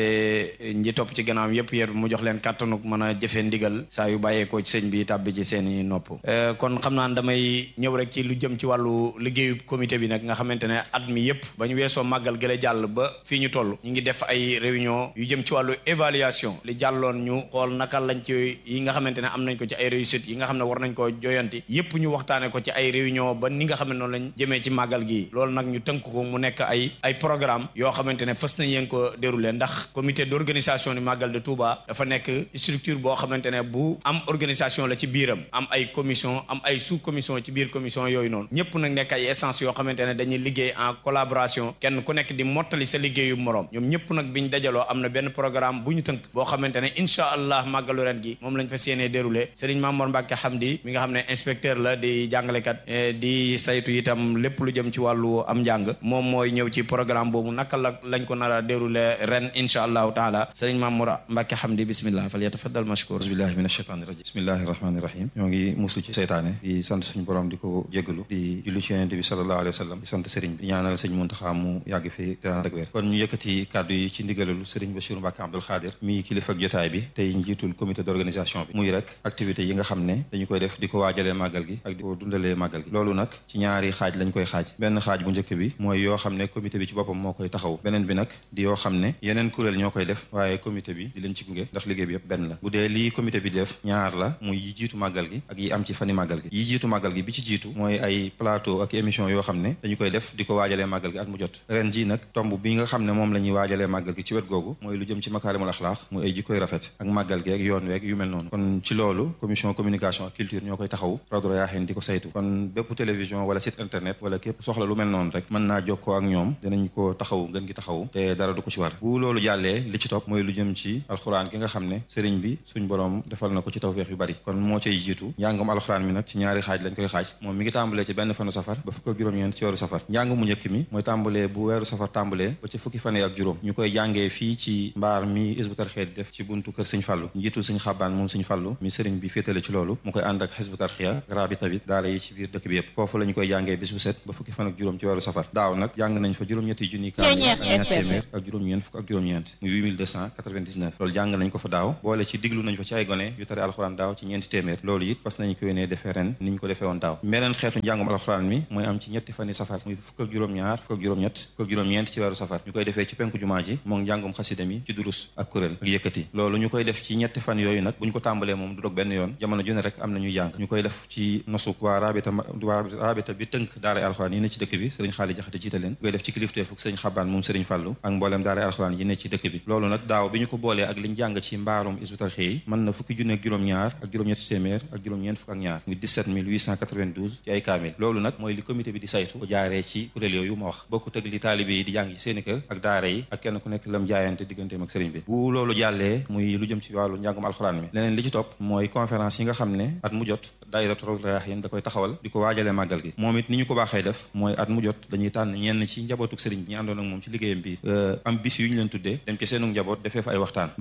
te ñi topp ci gannaawam yëpp yër mu jox leen kàttanuk mën a jëfee ndigal saa yu bàyyeekoo ci sëñ bi tàbbi ci seeni nopp kon xam naa damay ñëw rek ci lu jëm ci wàllu liggéeyu comité bi nag nga xamante ne at mi yëpp ba ñu weesoo màggal gële jàll ba fii ñu toll ñu ngi def ay réunion yu jëm ci wàllu évaluation li jàlloon ñu xool naka lañ ci yi nga xamante ne am nañ ko ci ay réussite yi nga xam ne war nañ ko joyanti yëpp ñu waxtaane ko ci ay réunion ba ni nga xam ne noonu lañ jëmee ci màggal gi loolu nag ñu tënk ko mu nekk ay ay programme yoo xamante ne fës nañ yéen ko déroulé ndax comité d'organisation du màggal de Touba dafa nekk structure boo xamante ne bu am organisation la ci biiram am ay commission am ay sous commission ci biir commission yooyu noonu ñëpp nag nekk ay essence yoo xamante ne dañuy liggéey en collaboration kenn ku nekk di mottali sa liggéeyu moroom ñoom ñëpp nag biñ dajaloo am na benn programme bu ñu tënk boo xamante ne incha allah màggalu ren gi moom lañ fa séenee déroulé Serigne Mamour Mbacke Hamdi mi nga xam ne inspecteur la di jàngalekat di saytu itam lépp lu jëm ci wàllu am njàng moom mooy ñëw ci programme boobu naka la lañ ko nar a déroulé ren incha allahu taala Serigne Mamour Mbacke Hamdi bismillah fal yatafaddal mashkur bismillahi min ashaytani rajim bismillahi rahmani rahim ñoo ngi muslu ci seytaane di sant suñu borom di ko jégalu di julli ci yonente bi sallallahu alayhi wa sallam di sant sëriñ bi ñaanal sëñ Muntaxa mu yàgg fi te ànd ak wér kon ñu yëkkati kàddu yi ci ndigalalu sëriñ Bassirou Mbacke Abdoul Khadir mi kilifa ak jotaay bi tey njiitul comité d'organisation bi muy rek activité yi nga xam ne dañu koy def di ko waajalee màggal gi ak di ko dundalee màggal gi loolu nag ci ñaari xaaj lañ koy xaaj benn xaaj bu njëkk bi mooy yoo xam ne comité bi ci boppam moo koy taxaw beneen bi nag di yoo xam ne yeneen kuréel ñoo koy def waaye comité bi di leen ci gunge ndax liggéey bi yëpp benn la bu dee lii comité bi def ñaar la muy yi jiitu màggal gi ak yi am ci fani màggal gi yi jiitu màggal gi bi ci jiitu mooy ay plateau ak émission yoo xam ne dañu koy def di ko waajalee màggal gi at mu jot ren ji nag tomb bi nga xam ne moom la ñuy waajalee màggal gi ci wet googu mooy lu jëm ci makaarimul axlaaq muy ay jikkoy rafet ak màggal gi ak yoon weeg yu mel noonu kon ci loolu commission communication ak culture ñoo koy taxaw Rawdu Rayaahiin di ko saytu kon bépp télévision wala site internet wala képp soxla lu mel noonu rek mën naa jokkoo ak ñoom dinañ ko taxaw ngën gi taxaw te dara du ko ci war bu loolu jàllee li ci topp mooy lu jëm ci alxuraan gi nga xam ne sëriñ bi suñ borom defal na ko ci tawfeex yu bari kon moo cay jiitu njàngum alxuraan mi nag ci ñaari xaaj lañ koy xaaj moom mi ngi tàmbalee ci benn fanu safar ba fukk ak juróom-ñeent ci weeru safar njàng mu njëkk mi mooy tàmbalee bu weeru safar tàmbalee ba ci fukki fan ak juróom ñu koy jàngee fii ci mbaar mi Hizbut Tarqiyyah def ci buntu kër sëñ Fallu njiitul sëñ Xabaan moom sëñ Fallu mi sëriñ bi féetale ci loolu mu koy ànd ak Hizbut Tarqiyyah rabita bi daara yi ci biir dëkk bi yëpp foofu la ñu koy jàngee bis bu set ba fukki fan ak juróom ci weeru safar daaw nag jàng nañ fa juróom-ñetti junni kaamil ak ñaar téeméer ak juróom-ñeent fukk ak juróom-ñeent muy 8299 loolu jàng nañ ko fa daaw boole ci diglu nañ fa ci ay gone yu tari alxuraan daaw ci ñeenti téeméer loolu it parce nañ ko yéenee defee ren ni ñu ko defee woon daaw beneen xeetu njàngum alxuraan mi mooy am ci ñetti fani safar muy fukk ak juróom-ñaar fukk ak juróom-ñett fukk ak juróom-ñeent ci weeru safar ñu koy defee ci penku jumaa ji moom njàngum xasida mi ci durus ak kuréel ak yëkkati loolu ñu koy def ci ñetti fan yooyu nag bu ñu ko tàmbalee moom du dog benn yoon jamono ju ne rek am na ñuy jàng ñu koy def ci nosuk waa rabita waa rabita bi tënk daara alxuraan yi ne ci dëkk bi sëriñ xaali jaxate jiite leen ñu koy def ci kilifteef ak sëriñ xabaan moom sëriñ fàllu ak mbooleem daara alxuraan yi ne ci dëkk bi loolu nag daaw bi ñu ko boolee ak liñ jàng ci mbaarum Hizbut Tarqiyyah yi mën na fukki junne ak juróom-ñaar ak juróom-ñetti téeméer ak juróom-ñeent fukk ak ñaar muy 17892 ci ay kaamil loolu nag mooy li comité bi di saytu ko jaaree ci kuréel yooyu ma wax bokkut ak li taalibe yi di jàng ci seeni kër ak daara yi ak kenn ku nekk lam jaayante digganteem ak sëriñ bi bu loolu jàllee muy lu jëm ci wàllu njàngum alxuraan mi leneen li ci topp mooy conférence yi nga xam ne at mu jot daayiratu Rawdu Rayaahiin da koy taxawal di ko waajalee màggal gi moom it ni ñu ko baaxee def mooy at mu jot dañuy tànn ñenn ci njabootuk sëriñ bi ñu àndoon ak moom ci liggéeyam bi am bis yu ñu leen tuddee dem ci seenu njaboot defee fa ay waxtaan ngir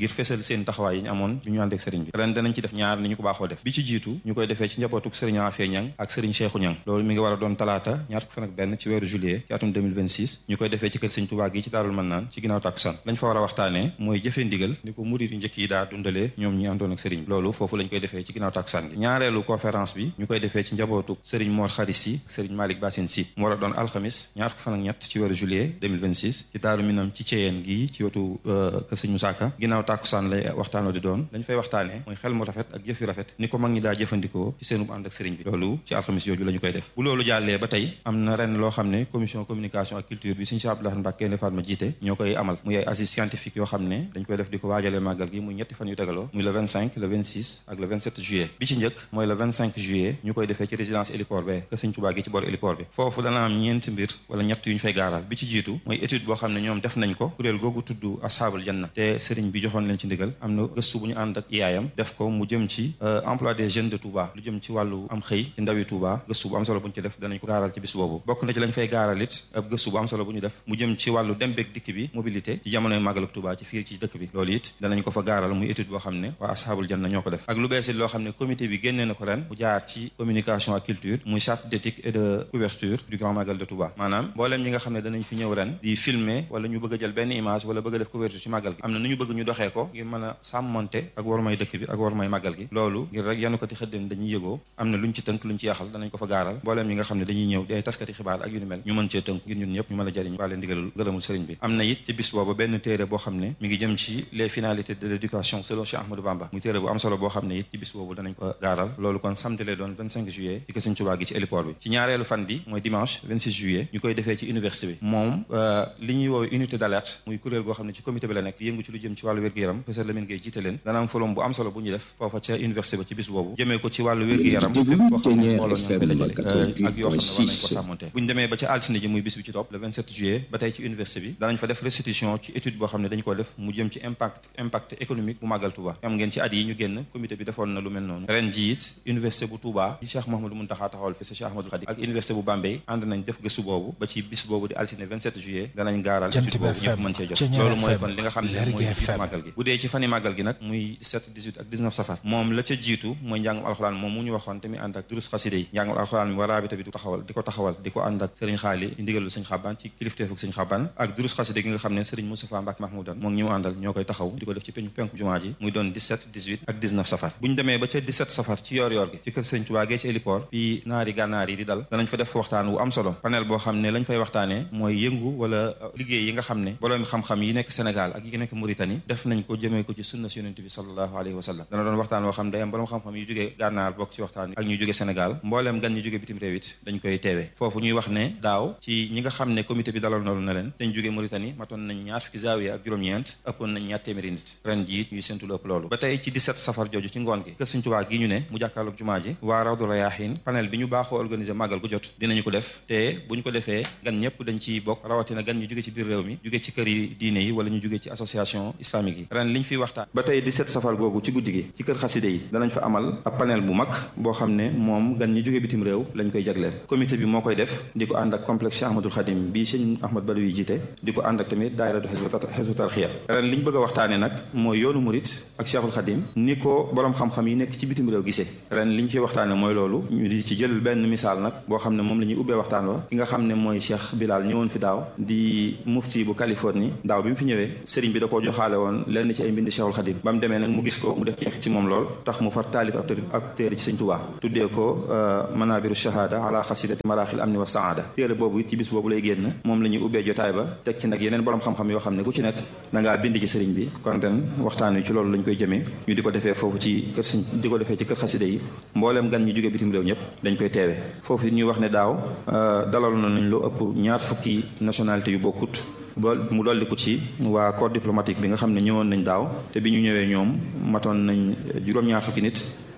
ngir fesal seen taxawaay yi ñu amoon bi ñu ànd ak sëriñ bi ren danañ ci def ñaar ni ñu ko baaxoo def bi ci jiitu ñu koy defee ci njabootuk sëriñ Afia Ñang ak sëriñ Cheikhu Ñang loolu mi ngi war a doon talaata ñaar fukki fan ak benn ci weeru juillet ci atum 2026 ñu koy defee ci kër sëriñ Tuubaa gi ci Daarul Mannaan ci ginnaaw tàkkusaan lañ fa war a waxtaanee mooy jëfee ndigal ni ko murid yu njëkk yi daa dundalee ñoom ñi àndoon ak sëriñ bi loolu foofu lañ koy defee ci ginnaaw tàkkusaan gi ñaareelu conférence bi ñu koy defee ci njabootuk sëriñ Mor Xaris Si sëriñ Malick Bassine Si mu war a doon alxamis ñaar fukki fan ak ñett ci weeru juillet 2026 ci Daaru Minam ci Ceyeen gi ci wetu kër sëriñ Musaa Ka ginnaaw tàkkusaan lay waxtaanoo di doon lañ fay waxtaanee mooy xel mu rafet ak jëf yu rafet ni ko mag ñi daa jëfandikoo ci seenu ànd ak sëriñ bi loolu ci alxamis yooju la ñu koy def bu loolu jàllee ba tey am na ren loo xam ne commission communication ak culture bi sëriñ Cheikh Abdoulaye Mbacké ne Fatma jiite ñoo koy amal muy ay assises scientifiques yoo xam ne dañ koy def di ko waajalee màggal gi muy ñetti fan yu tegaloo muy le 25 le 26 ak le 27 juillet bi ci njëkk mooy le 25 juillet ñu koy defee ci résidence héliport be kër sëriñ Tuubaa gi ci boor héliport bi foofu dana am ñeenti mbir wala ñett yu ñu fay gaaral bi ci jiitu mooy étude boo xam ne ñoom def nañ ko kuréel googu tudd ashaabul janna te sëriñ bi joxoon leen ci ndigal am na gëstu bu ñu ànd ak IAM def ko mu jëm ci emploi des jeunes de Touba lu jëm ci wàllu am xëy ci ndawi Touba gëstu bu am solo bu ñu ci def danañ ko gaaral ci bis boobu bokk na ci lañ fay gaaral it ab gëstu bu am solo bu ñu def mu jëm ci wàllu dem beeg dikk bi mobilité ci jamonoy màggal ak Touba ci fii ci dëkk bi loolu it danañ ko fa gaaral muy étude boo xam ne waa ashaabul janna ñoo ko def ak lu beesit loo xam ne comité bi génnee na ko ren mu jaar ci communication ak culture muy charte d'éthique et de couverture du grand magal de Touba maanaam mbooleem ñi nga xam ne danañ fi ñëw ren di filmer wala ñu bëgg a jël benn image wala bëgg a def couverture ci màggal gi am na nu ñu bëgg ñu doxee ko ngir mën a sàmmonte ak war may dëkk bi ak war may màggal gi loolu ngir rek yanu ko ti xëddeen dañuy yëgoo am na luñ ci tënk luñ ci yaxal danañ ko fa gaaral mbooleem ñi nga xam ne dañuy ñëw di ay taskati xibaar ak yu ni mel ñu mën cee tënk ngir ñun ñëpp ñu mën a jariñ waa leen ndigalul gërëmul sëriñ bi am na it ci bis boobu benn téere boo xam ne mi ngi jëm ci les finalités de l'éducation selon Cheikh Ahmadou Bamba muy téere bu am solo boo xam ne it ci bis boobu danañ ko gaaral loolu kon samedi lay doon 25 juillet ci ko Sëriñ Tuubaa gi ci héliport bi ci ñaareelu fan bi mooy dimanche 26 juillet ñu koy defee ci université bi moom li ñuy woowee unité d'alerte muy kuréel goo xam ne ci comité bi la nekk yëngu ci lu jëm ci wàllu wér-gu-yaram professeur Lamine Gueye jiite leen dana am forum bu am solo bu ñu def foofa ca université ba ci bis boobu jëmee ko ci wàllu wér-gu-yaram fépp foo xam ne mbooloo ñoo fay dajale ak yoo xam ne war nañ ko sàmmonte bu ñu demee ba ca altine ji muy bis bi ci topp le 27 juillet ba tey ci université bi danañ fa def restitution ci étude boo xam ne dañ ko def mu jëm ci impact impact économique bu màggal Touba am ngeen ci at yi ñu génn comité bi defoon na lu mel noonu ren ji it université bu Touba ci Cheikh Mouhamadou Mountakha taxawal fi sa Cheikh Ahmadou Khadim ak université bu Bambey ànd nañ def gëstu boobu ba ci bis boobu di altine 27 juillet danañ gaaral étude boobu ñëpp mën cee jot loolu mooy kon li nga xam ne mooy jiitu màggal gi bu dee ci fani màggal gi nag muy 17 18 ak 19 safar moom la ca jiitu mooy njàngum alxuraan moom mu ñu waxoon te mi ànd ak durus xaside yi njàngum alxuraan mi waraabita bi di taxawal di ko taxawal di ko ànd ak sëriñ xaali ndigalul sëñ xaban ci kilifteefuk sëñ xaban ak durus xaside gi nga xam ne sëriñ Moustapha Mbacke Mahmoudan moom ñi mu àndal ñoo koy taxaw di ko def ci penku penku jumaa ji muy doon 17 18 ak 19 safar bu ñu demee ba ca 17 safar ci yoor yoor gi ci kër sëriñ Tuubaa gee ci héliport bi naari gànnaar yi di dal danañ fa def waxtaan wu am solo panel boo xam ne lañ fay waxtaanee mooy yëngu wala liggéey yi nga xam ne boroom xam-xam yi nekk Sénégal ak yi nekk Mauritanie def nañ ko jëmee ko ci sunna si yonent bi sallallahu alayhi wa sallam dana doon waxtaan woo xam day am boroom xam-xam yu jógee gànnaar bokk ci waxtaan ak ñu jógee Sénégal mbooleem gan ñu jógee bitim réew it dañ koy teewee foofu ñuy wax ne daaw ci ñi nga xam ne comité bi dalal noonu na leen dañ jógee Mauritanie matoon nañ ñaar fukki zaawiya ak juróom-ñeent ëppoon nañ ñaar téeméeri nit ren ji it ñuy séntu lu ëpp loolu ba tey ci 17 safar jooju ci ngoon gi kër Sëriñ Tuubaa gi ñu ne mu jàkkaarloog jumaa ji waa Rawdu Rayaahiin panel bi ñu baaxoo organiser màggal gu jot dinañu ko def te bu ñu ko defee gan ñëpp dañ ci bokk rawatina gan ñu jóge ci biir réew mi jóge ci kër yi diine yi wala ñu jóge ci association islamique yi ren liñ fiy waxtaan ba tey 17 safar googu ci guddi gi ci kër xaside yi danañ fa amal ab panel bu mag boo xam ne moom gan ñi jóge bitim réew lañ koy jagleel comité bi moo koy def di ko ànd ak complexe Cheikh Ahmadoul Khadim bii sëñ Ahmad Badawi yi jiite di ko ànd ak tamit daayiratu Hizbut Tarqiyyah ren li ñu bëgg a waxtaane nag mooy yoonu murit ak Cheikhul Khadim ni ko boroom xam-xam yi nekk ci bitim réew gisee ren li ñu fiy waxtaane mooy loolu ñu di ci jël benn misaal nag boo xam ne moom la ñuy ubbee waxtaan wa ki nga xam ne mooy Cheikh Bilal ñëwoon fi daaw di mufti bu Californie daaw bi mu fi ñëwee sëriñ bi da koo joxaale woon lenn ci ay mbindi Cheikhul Khadim ba mu demee nag mu gis ko mu def ci moom lool tax mu far taalif ab téere ci sëñ Tuubaa tuddee ko manabiru shahada ala xasidati maraaxil amni wa saada téere boobu ci bis boobu lay génn moom la ñuy ubbee jotaay ba teg ci nag yeneen borom xam-xam yoo xam ne ku ci nekk da ngaa bind ci sëriñ bi kon ren waxtaan wi ci loolu lañ koy jëmee ñu di ko defee foofu ci kër sëñ di ko defee ci kër xaside yi mbooleem gan ñu jógee bitim réew ñëpp dañ koy teewee foofu ñuy wax ne daaw dalal nañ lu ëpp ñaar fukki nationalité yu bokkut ba mu dolli ko ci waa corps diplomatique bi nga xam ne ñëwoon nañ daaw te bi ñu ñëwee ñoom matoon nañ juróom-ñaar fukki nit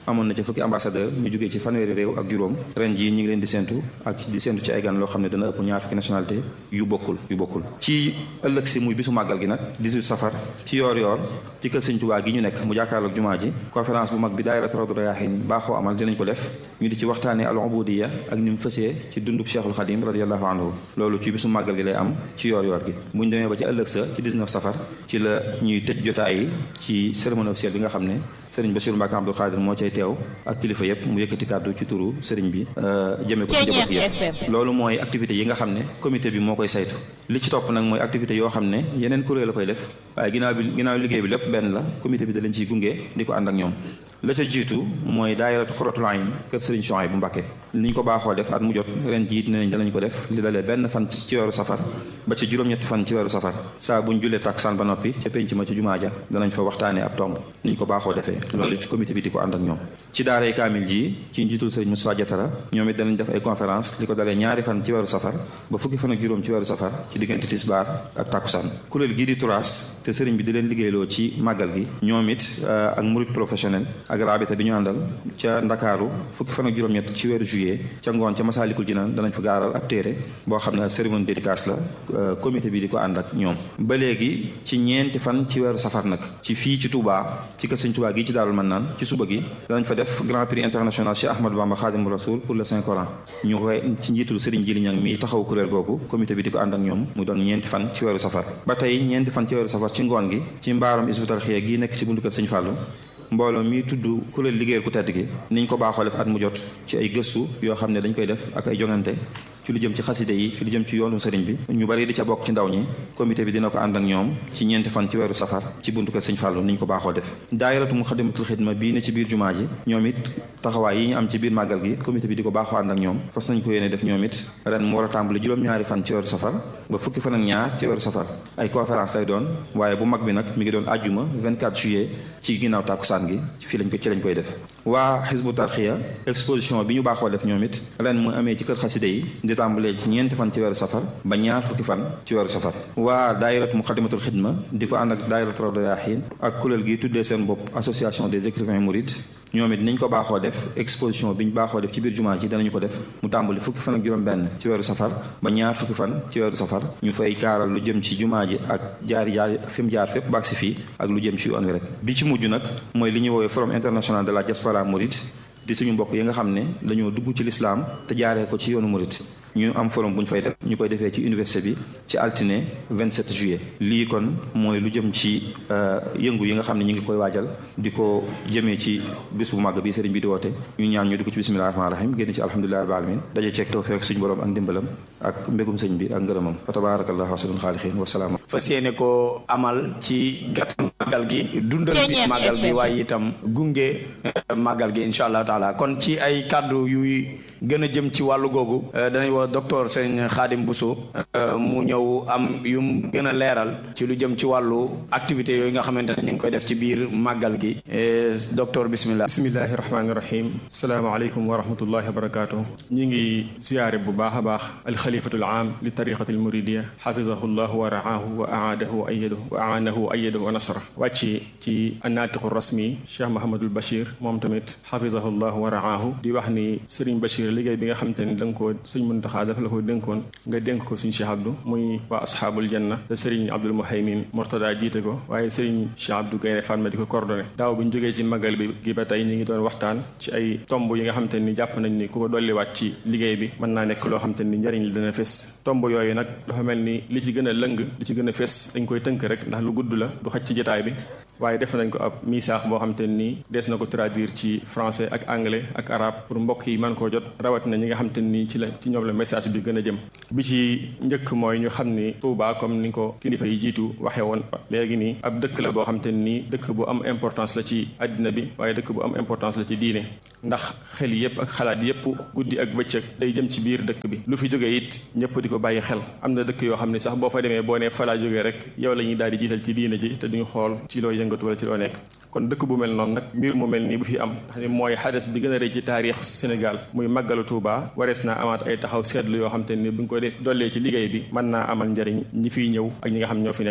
amoon na ci fukki ambassadeur ñu jógee ci fanweeri réew ak juróom ren jii ñu ngi leen di séntu ak di séntu ci ay gan loo xam ne dana ëpp ñaar fukki nationalité yu bokkul yu bokkul ci ëllëg si muy bisu màggal gi nag 18 safar ci yoor yoor ci kër Sëñ Tuubaa gi ñu nekk mu jàkkaarloog jumaa ji conférence bu mag bi daayiratu Rawdu Rayaahiin baaxoo amal dinañ ko def ñu di ci waxtaanee al ubudiya ak ni mu fësee ci dundub Cheikhul Xadim radiallahu anhu loolu ci bisu màggal gi lay am ci yoor yoor gi bu ñu demee ba ci ëllëg sa ci 19 safar ci la ñuy tëj jotaay yi ci cérémonie officielle bi nga xam ne sëriñ Bassirou Mbacké Abdou Khadir moo cay teew ak kilifa yëpp mu yëkkati kàddu ci turu sëriñ bi jëmee ko ci njaboot gi yëpp loolu mooy activité yi nga xam ne comité bi moo koy saytu li ci topp nag mooy activité yoo xam ne yeneen kuréel la koy def waaye ginnaaw bi ginnaaw liggéey bi lépp benn la comité bi da leen ciy gunge di ko ànd ak ñoom la ca jiitu mooy daayiratu Xuratul Ayn kër sëriñ Chouaïb bu Mbacké ni ñu ko baaxoo def at mu jot ren jiit ne nañ danañ ko def li dalee benn fan ci weeru safar ba ci juróom-ñetti fan ci weeru safar saa buñ jullee takkusaan ba noppi ca penc ma ci jumaa ja danañ fa waxtaanee ab tomb ni ñu ko baaxoo defee loolu ci comité bi di ko ànd ak ñoom ci daaray kaamil ji ci njiitul sëriñ Moussa Diatara ñoom it danañ def ay conférence li ko dalee ñaari fan ci weeru safar ba fukki fan ak juróom ci weeru safar ci diggante tisbaar ak takkusaan kuréel gii di turaas te sëriñ bi di leen liggéeyloo ci màggal gi ñoom it ak murid professionnel ak rabita bi ñu àndal ca ndakaaru fukki fan ak juróom-ñett ci weeru juillet ca ngoon ca masaalikul jinaan danañ fa gaaral ab téere boo xam ne cérémonie dédicace la comité bi di ko ànd ak ñoom ba léegi ci ñeenti fan ci weeru safar nag ci fii ci Touba ci kër Sëñ Touba gi ci Daarul Mannaan ci suba gi danañ fa def grand prix international Cheikh Ahmadou Bamba Khadimu Rasoul pour le Saint Coran ñu koy ci njiitul Serigne Jili Ñang mi taxaw kuréel googu comité bi di ko ànd ak ñoom mu doon ñeenti fan ci weeru safar ba tey ñeenti fan ci weeru safar ci ngoon gi ci mbaaram Hizbut Tarqiyyah gi nekk ci buntu kër Sëñ Fàllu mbooloo mi tudd kuréel liggéeyal ku tedd gi niñ ko baaxoo def at mu jot ci ay gëstu yoo xam ne dañ koy def ak ay jongante ci lu jëm ci xaside yi ci lu jëm ci yoonu sëriñ bi ñu bari di ca bokk ci ndaw ñi comité bi dina ko ànd ak ñoom ci ñeenti fan ci weeru safar ci buntu kër sëñ Fàllu niñ ko baaxoo def daayiratu Muxaddamatul Xidma bii ne ci biir jumaa ji ñoom it taxawaay yi ñu am ci biir màggal gi comité bi di ko baaxoo ànd ak ñoom fas nañ ko yéene def ñoom it ren mu war a tàmbali juróom-ñaari fan ci weeru safar ba fukki fan ak ñaar ci weeru safar ay conférence lay doon waaye bu mag bi nag mi ngi doon àjjuma 24 juillet ci ginnaaw tàkkusaan gi fii lañ ko ci lañ koy def waa Hizbut Tarqiyyah exposition bi ñu baaxoo def ñoom it ren mu amee ci kër xaside yi di tàmbalee ci ñeenti fan ci weeru safar ba ñaar fukki fan ci weeru safar waa daayiratu Muxaddamatul Xidma di ko ànd ak daayiratu Rawdu Rayaahiin ak kuréel gi tuddee seen bopp association des écrivains mourides ñoom it niñ ko baaxoo def exposition bi ñu baaxoo def ci biir jumaa ji danañu ko def mu tàmbali fukki fan ak juróom-benn ci weeru safar ba ñaar fukki fan ci weeru safar ñu fay gaaral lu jëm ci jumaa ji ak jaar jaar fi mu jaar fépp baag si fii ak lu jëm ci yoon wi rek bi ci mujj nag mooy li ñuy woowee forum international de la diaspora mouride di suñu mbokk yi nga xam ne dañoo dugg ci lislaam te jaaree ko ci yoonu murit ñu am forum bu ñu fay def ñu koy defee ci université bi ci altine 27 juillet lii kon mooy lu jëm ci yëngu yi nga xam ne ñu ngi koy waajal di ko jëmee ci bis bu màgg bi sëriñ bi di woote ñu ñaan ñu dugg ci bismillahi rahmaani rahim génn ci alhamdulillahi rabbil alamin daje ceeg tawfeex suñu borom ak ndimbalam ak mbégum sëñ bi ak ngërëmam fa tabarakallahu ahsanul xaaliqiin wa salaam fas yéene ko amal ci gàtt màggal gi dundal bi màggal gi waaye itam gunge màggal gi incha allah taala kon ci ay kàddu yuy gën a jëm ci wàllu googu danañ wax docteur sëñ Xaadim Bousso mu ñëw am yum gën a leeral ci lu jëm ci wàllu activité yooyu nga xamante ne ñu ngi koy def ci biir màggal gi docteur bismillah bismillahi rahmaani rahim salaamaaleykum wa rahmatullahi wa barakaatu ñu ngi ziyaare bu baax a baax alxalifatul aam li tariqati al muridiya xafizahu llahu wa raahu wa aadahu wa ayadahu wa aanahu wa ayadahu wa nasra wàcc ci annaatiqu rasmi cheikh mahamadul bachir moom tamit xafizahu llahu wa raahu di wax ni sëriñ bachir liggéey bi nga xamante ni da nga koo sëñ Muntaxa dafa la ko dénkoon nga dénk ko suñ Cheikh Abdou muy waa asxaabul janna te sëriñ Abdul Muhaymin Mortada jiite ko waaye sëriñ Cheikh Abdou Gaynde Fatma di ko coordonné daaw bi ñu jógee ci magal bi gi ba tey ñu ngi doon waxtaan ci ay tomb yi nga xamante ni jàpp nañ ni ku ko dolliwaat ci liggéey bi mën naa nekk loo xamante ni njariñ li dana fes tomb yooyu nag dafa mel ni li ci gën a lëng li ci gën a fes dañ koy tënk rek ndax lu gudd la du xaj ci jotaay bi waaye def nañ ko ab misaax boo xamante ni dees na ko traduire ci français ak anglais ak arabe pour mbokk yi mën koo jot rawat na ñi nga xamante ni ci la ci ñoom la message bi gën a jëm bi ci njëkk mooy ñu xam ni Touba comme ni ko kilifa yi jiitu waxee woon léegi nii ab dëkk la boo xamante ni dëkk bu am importance la ci àddina bi waaye dëkk bu am importance la ci diine ndax xel yépp ak xalaat yépp guddi ak bëccëg day jëm ci biir dëkk bi lu fi jógee it ñëpp di ko bàyyi xel am na dëkk yoo xam ne sax boo fa demee boo nee fa laa jógee rek yow la ñuy daal di jiital ci diine ji te duñu xool ci loo yëngatu wala ci loo nekk kon dëkk bu mel noonu nag mbir mu mel nii bu fi am xam ne mooy xadas bi gën a rëy ci taarix Sénégal muy màggalu Touba warees naa amaat ay taxaw seetlu yoo xam te ni bu ñu ko dollee ci liggéey bi mën naa amal njariñ ñi fiy ñëw ak ñi nga xam ñoo fi nekk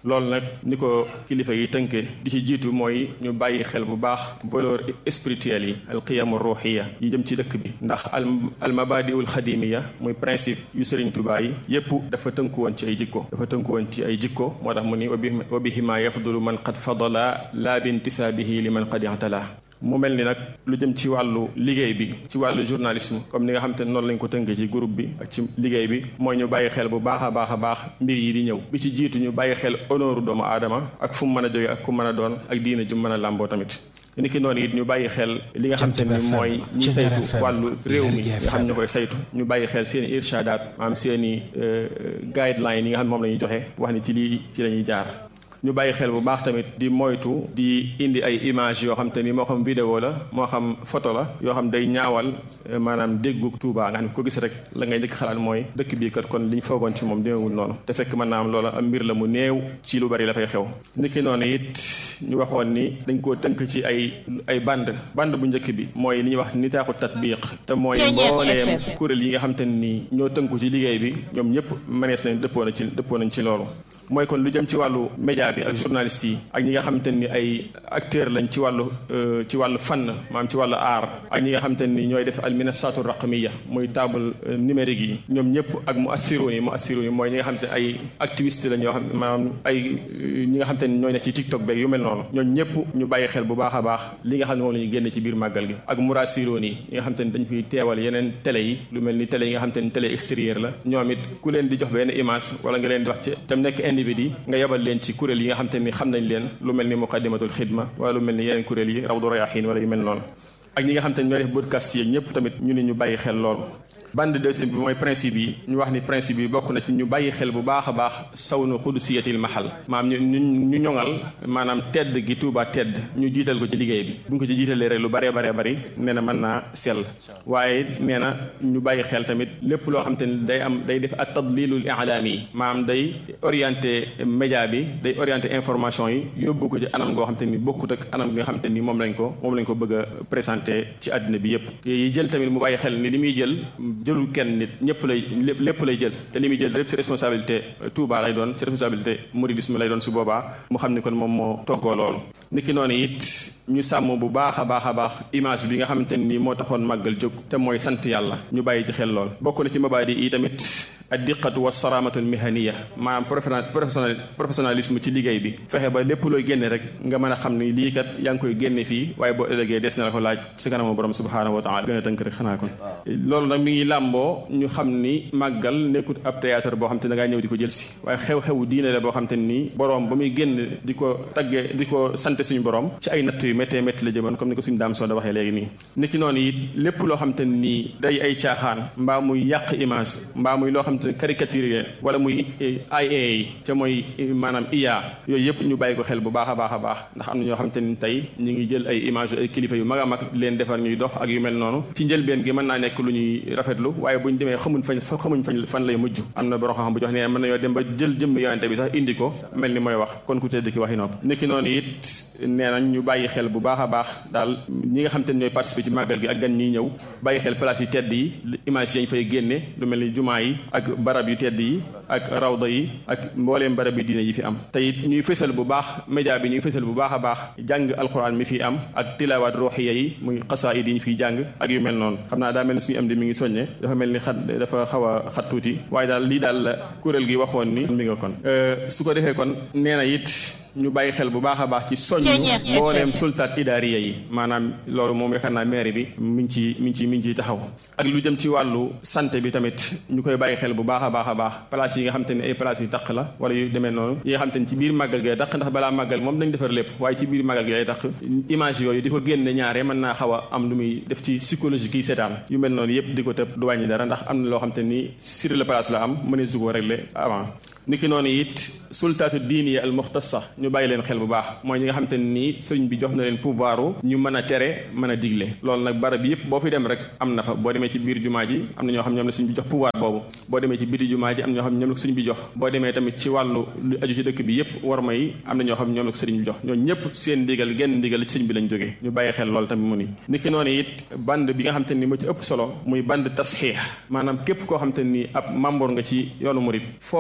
loolu nag ni ko kilifa yi tënke di ci jiitu mooy ñu bàyyi xel bu baax valeur spirituelle yi al qiyamu ruuxiya yi jëm ci dëkk bi ndax al al mabadiul xadimiya muy principe yu Sëriñ Tuubaa yi yépp dafa tënku woon ci ay jikko dafa tënku woon ci ay jikko moo tax mu ni wa bihima yafdulu man qad fadala laa bi intisaabihi li man qad i'tala mu mel ni nag lu jëm ci wàllu liggéey bi ci wàllu journalisme comme ni nga xam te ne noonu lañ ko tënkee ci groupe bi ak ci liggéey bi mooy ñu bàyyi xel bu baax a baax a baax mbir yi di ñëw bi ci jiitu ñu bàyyi xel honneur doomu aadama ak fu mu mën a jóge ak ku mën a doon ak diina ju mën a làmboo tamit ni ki noonu it ñu bàyyi xel li nga xam te ni mooy ñi saytu wàllu réew mi nga xam ñu koy saytu ñu bàyyi xel seen i irshadaat maanaam seen i guideline yi nga xam moom la ñuy joxe wax ni ci lii ci la ñuy jaar ñu bàyyi xel bu baax tamit di moytu di indi ay image yoo xam te ni moo xam vidéo la moo xam photo la yoo xam day ñaawal maanaam déggu Tuubaa nga xam ne ko gis rek la ngay njëkk xalaat mooy dëkk bii kat kon li ñu foogoon ci moom demeewul noonu te fekk mën naa am loola am mbir la mu néew ci lu bari la fay xew niki noonu it ñu waxoon ni dañ koo tënk ci ay ay band band bu njëkk bi mooy li ñuy wax nitaaxu tatbiq te mooy mbooleem kuréel yi nga xam te ni ñoo tënku ci liggéey bi ñoom ñëpp mënees nañ dëppoo na ci dëppoo nañ ci loolu mooy kon lu jëm ci wàllu média bi ak journaliste yi ak ñi nga xamante ni ay acteur lañ ci wàllu ci wàllu fànn maanaam ci wàllu aar ak ñi nga xamante ni ñooy def alminasatu raqmiya muy table numérique yi ñoom ñëpp ak mu assiroon yi mu assiroon yi mooy ñi nga xamante ne ay activiste lañ yoo xam maanaam ay ñi nga xamante ni ñooy nekk ci tiktok beeg yu mel noonu ñooñu ñëpp ñu bàyyi xel bu baax a baax li nga xam ne moom la ñu génne ci biir màggal gi ak murasiroon yi ñi nga xamante ni dañ fiy teewal yeneen télé yi lu mel ni télé yi nga xamante ni télé extérieur la ñoom it ku leen di jox benn image wala nga leen di wax ci tam nekk individu nga yebal leen ci kuréel yi nga xam te ni xam nañ leen lu mel ni muqaddimatul xidma wala lu mel ni yeneen kuréel yi rawdu rayaxiin wala yu mel noonu ak ñi nga xam te ni ñooy def podcast yi ñëpp tamit ñu ne ñu bàyyi xel loolu bande deuxième bi mooy principe yi ñu wax ni principe yi bokk na ci ñu bàyyi xel bu baax a baax sawnu qudusiyatil mahal maanaam ñu ñu ñu ñoŋal maanaam tedd gi Tuubaa tedd ñu jiital ko ci liggéey bi bu ñu ko ci jiitalee rek lu baree baree bari nee na mën naa sell waaye nee na ñu bàyyi xel tamit lépp loo xam te ni day am day def ak tadlilul ilaami yi maanaam day orienté média bi day orienté information yi yóbbu ko ci anam goo xam te ni bokkut ak anam gi nga xam te ni moom lañ ko moom lañ ko bëgg a présenté ci àddina bi yépp yi jël tamit mu bàyyi xel ni li muy jël jëlul kenn nit ñëpp lay lépp lay jël te li muy jël lépp ci responsabilité Touba lay doon ci responsabilité mouridisme lay doon su boobaa mu xam ni kon moom moo toggoo loolu niki noonu it ñu sàmm bu baax a baax a baax image bi nga xamante ni moo taxoon màggal jóg te mooy sant yàlla ñu bàyyi ci xel lool bokk na ci mabaadi yi tamit ad diqatu wa saramatu mihaniya maanaam professionnel professionnalisme ci liggéey bi fexe ba lépp looy génne rek nga mën a xam ni lii kat yaa ngi koy génne fii waaye boo ëllëgee des na la ko laaj si kanamu borom subhanahu wa taala gën a tënk rek xanaa kon loolu nag mi ngi làmboo ñu xam ni màggal nekkut ab théâtre boo xam te ne da ngaa ñëw di ko jël si waaye xew-xewu diine la boo xam te ni borom ba muy génn di ko tagge di ko sant suñu borom ci ay natt yu méttee métti la jëmoon comme ni ko suñu daam soo da waxee léegi nii niki noonu it lépp loo xam te nii day ay caaxaan mbaa muy yàq image mbaa muy loo xam te caricature wala muy IA yi ca mooy maanaam IA yooyu yëpp ñu bàyyi ko xel bu baax a baax a baax ndax am na ñoo xam te ni tey ñu ngi jël ay image ay kilifa yu mag a mag leen defar ñuy dox ak yu mel noonu ci njëlbeen gi mën naa nekk lu ñuy rafetlu waaye bu ñu demee xamuñ fañ xamuñ fañ fan lay mujj am na borom xam bu jox ne mën nañoo dem ba jël jëmm yonente bi sax indi ko mel ni mooy wax kon ku tedd ki waxi nopp niki noonu it nee nañ ñu bàyyi xel bu baax a baax daal ñi nga xam te ne ñooy participer ci màggal gi ak gan ñiy ñëw bàyyi xel place yu tedd yi image yañ fay génne lu mel ni jumaa yi ak barab yu tedd yi ak rawda yi ak mbooleem barab yi diine yi fi am te it ñuy fësal bu baax média bi ñuy fësal bu baax a baax jàng alxuraan mi fi am ak tilawaat ruuxiya yi muy xasaayid yi ñu fiy jàng ak yu mel noonu xam naa daa mel ni suñu am di mi ngi soññe dafa mel ni xat dafa xaw a xat tuuti waaye daal lii daal la kuréel gi waxoon ni mi nga kon su ko defee kon nee na it ñu bàyyi xel bu baax a baax ci soññ mbooleem sultaat idaariya yi maanaam loolu moom yaakaar naa maire bi mi ngi ci mi ngi ci mi ngi ciy taxaw ak lu jëm ci wàllu santé bi tamit ñu koy bàyyi xel bu baax a baax a baax place yi nga xam te ne ay place yu taq la wala yu demee noonu yi nga xam te ne ci biir màggal gi taq ndax balaa màggal moom dañ defar lépp waaye ci biir màggal gi ay taq image yooyu di ko génne ñaare mën naa xaw a am lu muy def ci psychologie kii seetaan yu mel noonu yëpp di ko tëb du wàññi dara ndax am na loo xam te ni sur le place la am mënee su ko régler avant niki noonu it sultaatu diini al muxtasa ñu bàyyi leen xel bu baax mooy ñi nga xam te ne nii sëriñ bi jox na leen pouvoir ñu mën a tere mën a digle loolu nag barab yëpp boo fi dem rek am na fa boo demee ci biir jumaa ji am na ñoo xam ñoom la sëriñ bi jox pouvoir boobu boo demee ci biir jumaa ji am na ñoo xam ñoom la ko sëriñ bi jox boo demee tamit ci wàllu lu aju ci dëkk bi yëpp war ma yi am na ñoo xam ñoom la ko sëriñ bi jox ñoo ñëpp seen ndigal genn ndigal ci sëriñ bi lañ jógee ñu bàyyi xel loolu tamit mu ni niki noonu it band bi nga xam te ni moo ci ëpp solo muy band tasxiix maanaam képp koo xam te ni ab membre nga ci yoonu murid foo fekk loo xam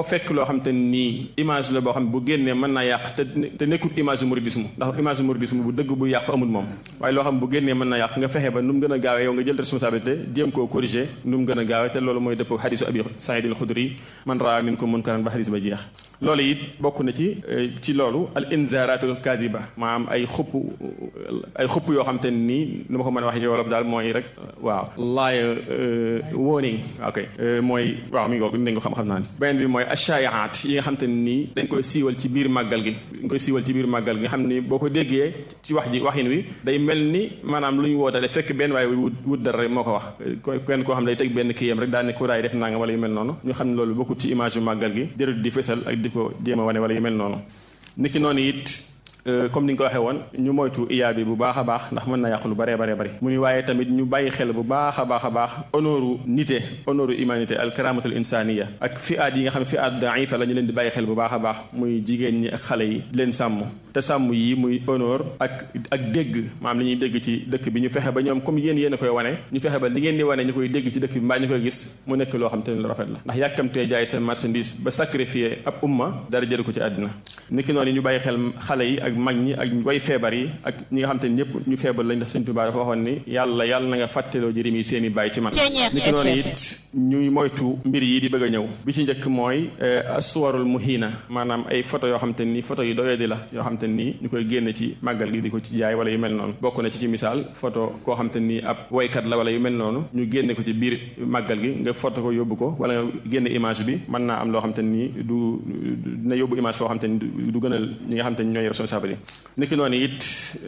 xam te nii image la boo xam ne bu génnee mën naa yàq te te nekkul image mouridisme ndax image mouridisme bu dëgg bu yàqu amul moom waaye loo xam bu génnee mën naa yàq nga fexe ba nu mu gën a gaawee yow nga jël responsabilité jéem koo corriger nu mu gën a gaawee te loolu mooy dëppoo xadisu abi saïd al xudri man raa minkum munkaran ba xadis ba jeex loolu it bokk na ci ci loolu al inzaratul kadiba maanaam ay xupp ay xupp yoo xam te nii nu ma ko mën a wax ci wolof daal mooy rek waaw laay warning ok mooy waaw mi ngi ko dañ ko xam-xam naa ni beneen bi mooy ashaayaat yi nga xam te nii dañ koy siiwal ci biir màggal gi dañ koy siiwal ci biir màggal gi nga xam ni boo ko déggee ci wax ji waxin wi day mel ni maanaam lu ñu wootale fekk benn waaye wut wut dara rek moo ko wax kenn koo xam ne day teg benn kiyam rek daal ne ku daay def nanga wala yu mel noonu ñu xam ne loolu bokkut ci image yu màggal gi jërëjëf di fësal ak di ko jéem a wane wala yu mel noonu niki noonu it comme ni nga ko waxee woon ñu moytu iyaa bi bu baax a baax ndax mën na yàq lu baree baree bari mu ni waaye tamit ñu bàyyi xel bu baax a baax a baax honoru nité honoru humanité al karamatul insaniya ak fi aat yi nga xam ne fi aat daifa la ñu leen di bàyyi xel bu baax a baax muy jigéen ñi ak xale yi di leen sàmm te sàmm yi muy honor ak ak dégg maam li ñuy dégg ci dëkk bi ñu fexe ba ñoom comme yéen yéen a koy wane ñu fexe ba li ngeen di wane ñu koy dégg ci dëkk bi mbaa ñu koy gis mu nekk loo xam te ne lu rafet la ndax yàkkamtee jaay seen marchandise ba sacrifier ab umma dara jëru ko ci àddina niki noonu ñu bàyyi xel xale yi ak mag ñi ak way feebar yi ak ñi nga xam te ne ñëpp ñu feebar lañ def Sëñ Tuubaa dafa waxoon ni yàlla yàlla na nga fàtteloo jërim yi seen i bàyyi ci man niki noonu it ñuy moytu mbir yi di bëgg a ñëw bi ci njëkk mooy assuwarul muhina maanaam ay photo yoo xam te ni photo yi doyadi la yoo xam te ni ñu koy génne ci màggal gi di ko ci jaay wala yu mel noonu bokk na ci ci misaal photo koo xam te ni ab waykat la wala yu mel noonu ñu génne ko ci biir màggal gi nga photo ko yóbbu ko wala nga génne image bi mën naa am loo xam te ni du dina yóbbu image foo xam te ni du gënal ñi nga xam te ni ñooy responsable niki noonu it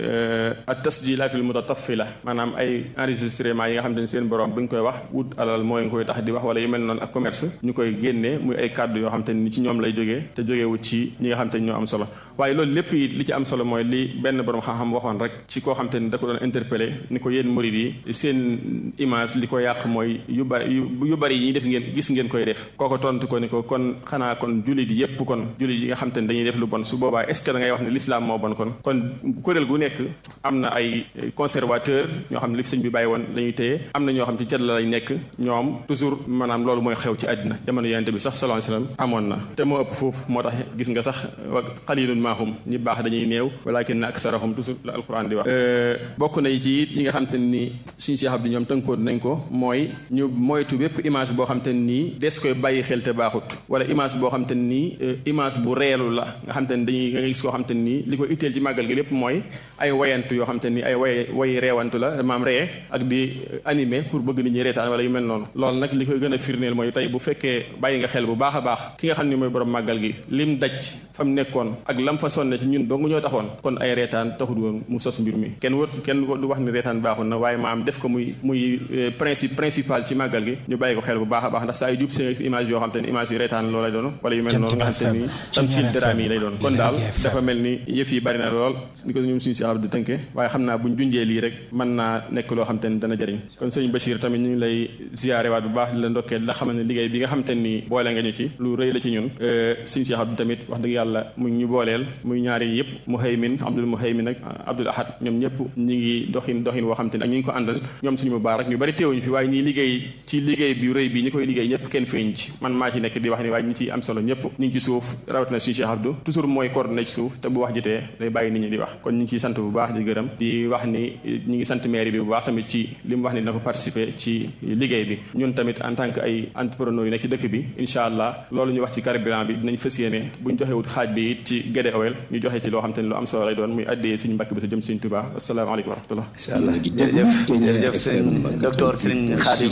at tasjilatul mutatafila maanaam ay enregistrement yi nga xam te ni seen borom bu ñu koy wax wut alal mooy nga koy tax di wax wala yu mel noonu ak commerce ñu koy génnee muy ay kàddu yoo xam te ni ci ñoom lay jógee te jógeewut ci ñi nga xam te ni ñoo am solo waaye loolu lépp it li ci am solo mooy li benn borom xam-xam waxoon rek ci koo xam te ni da ko doon interpellé ni ko yéen murid yi seen image li ko yàq mooy yu bari yu bari yi ñuy def ngeen gis ngeen koy def kooko tontu ko ni ko kon xanaa kon jullit yépp kon jullit yi nga xam te ni dañuy def lu bon su boobaa est ce que da ngay wax ne l'islam moo bon kon kon kuréel gu nekk am na ay conservateur ñoo xam ne li sëñ bi bàyyi woon lañuy téye am na ñoo xam ci cat la lay nekk ñoom toujours maanaam loolu mooy xew ci àddina jamono yonente bi sax sallallahu alayhi wasallam amoon na te moo ëpp foofu moo tax gis nga sax wa xalilun maahum ñi baax dañuy néew walakin aksarahum toujours la alquran di wax bokk na ci it yi nga xam te ni suñu Cheikh Abdou ñoom tënkoon nañ ko mooy ñu moytu bépp image boo xam te nii des koy bàyyi xel te baaxut wala image boo xam te nii image bu reelu la nga xam te ni dañuy nga gis koo xam te nii li ko itteel ci màggal gi lépp mooy ay wayantu yoo xam te ni ay way way reewantu la maam ree ak di animé pour bëgg nit ñi reetaan wala yu mel noonu loolu nag li koy gën a firndeel mooy tey bu fekkee bàyyi nga xel bu baax a baax ki nga xam ni mooy borom màggal gi lim daj fa mu nekkoon ak lam fa sonne ci ñun dong ñoo taxoon kon ay reetaan taxul woon mu sos mbir mi kenn wër kenn du wax ni reetaan baaxul na waaye maam def ko muy muy principe principal ci màggal gi ñu bàyyi ko xel bu baax a baax ndax saa yu jub seen image yoo xam te ni image yu reetaan loolu lay doon wala yu mel noonu nga xam te ni tamsil drame yi lay doon kon daal dafa mel ni yëf yi bari na lool ni ko ñun suñu si di tënke waaye xam naa buñ junjee lii rek mën naa nekk loo xam te ni dana jëriñ kon sëñ Bachir tamit ñu ngi lay ziyaare waat bu baax di la ndokkee la xamal ne liggéey bi nga xam te ni boole nga ñu ci lu rëy la ci ñun sëñ Cheikh Abdou tamit wax dëgg yàlla mu ñu booleel muy ñaari yëpp Muhaymin Abdul Muhaymin ak Abdul Ahad ñoom ñëpp ñi ngi doxin doxin woo xam te ni ak ñi ngi ko àndal ñoom suñu mubaarak ñu bari teewuñu fi waaye ñi liggéey ci liggéey bi rëy bi ñi koy liggéey ñëpp kenn feeñ ci man maa ci nekk di wax ni waaye ñi ci am solo ñëpp ñu ngi ci suuf rawatina suñu Cheikh Abdou toujours mooy coordonné ci suuf te bu wax jotee day bàyyi nit ñi di wax kon ñu ngi ciy sant bu baax di gërëm di wax ni ñi ngi sant maire bi bu baax tamit ci li mu wax ni dina ko participer ci liggéey bi ñun tamit en tant que ay entrepreneur yi nekk ci dëkk bi incha allah loolu ñu wax ci carburant bi dinañ fas yéene buñ joxewut xaaj bi it ci Guédé Oil ñu joxe ci loo xam te ne lu am solo lay doon muy addee suñu mbàkk bi sa jëm suñu Tuubaa asalaamaaleykum wa rahmatullah incha allah jërëjëf jërëjëf sëñ docteur sëñ Khadim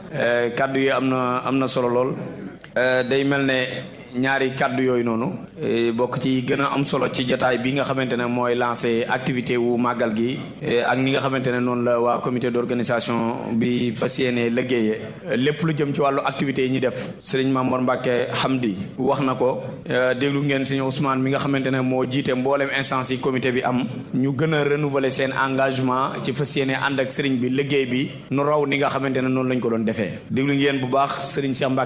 kaddu yi am na am na solo lool day mel ne ñaari kàddu yooyu noonu bokk ci gën a am solo ci jotaay bi nga xamante ne mooy lancé activité wu màggal gi ak ni nga xamante ne noonu la waa comité d'organisation bi fas yéene liggéeyee lépp lu jëm ci wàllu activité yi ñuy def sëriñ Mamour Mbacke Hamdi wax na ko déglu ngeen sëriñ Ousmane mi nga xamante ne moo jiite mboolem instance yi comité bi am ñu gën a renouveler seen engagement ci fas yéene ànd ak sëriñ bi liggéey bi nu raw ni nga xamante ne noonu lañ ko doon defee déglu ngeen bu baax sëriñ Cheikh Mbacke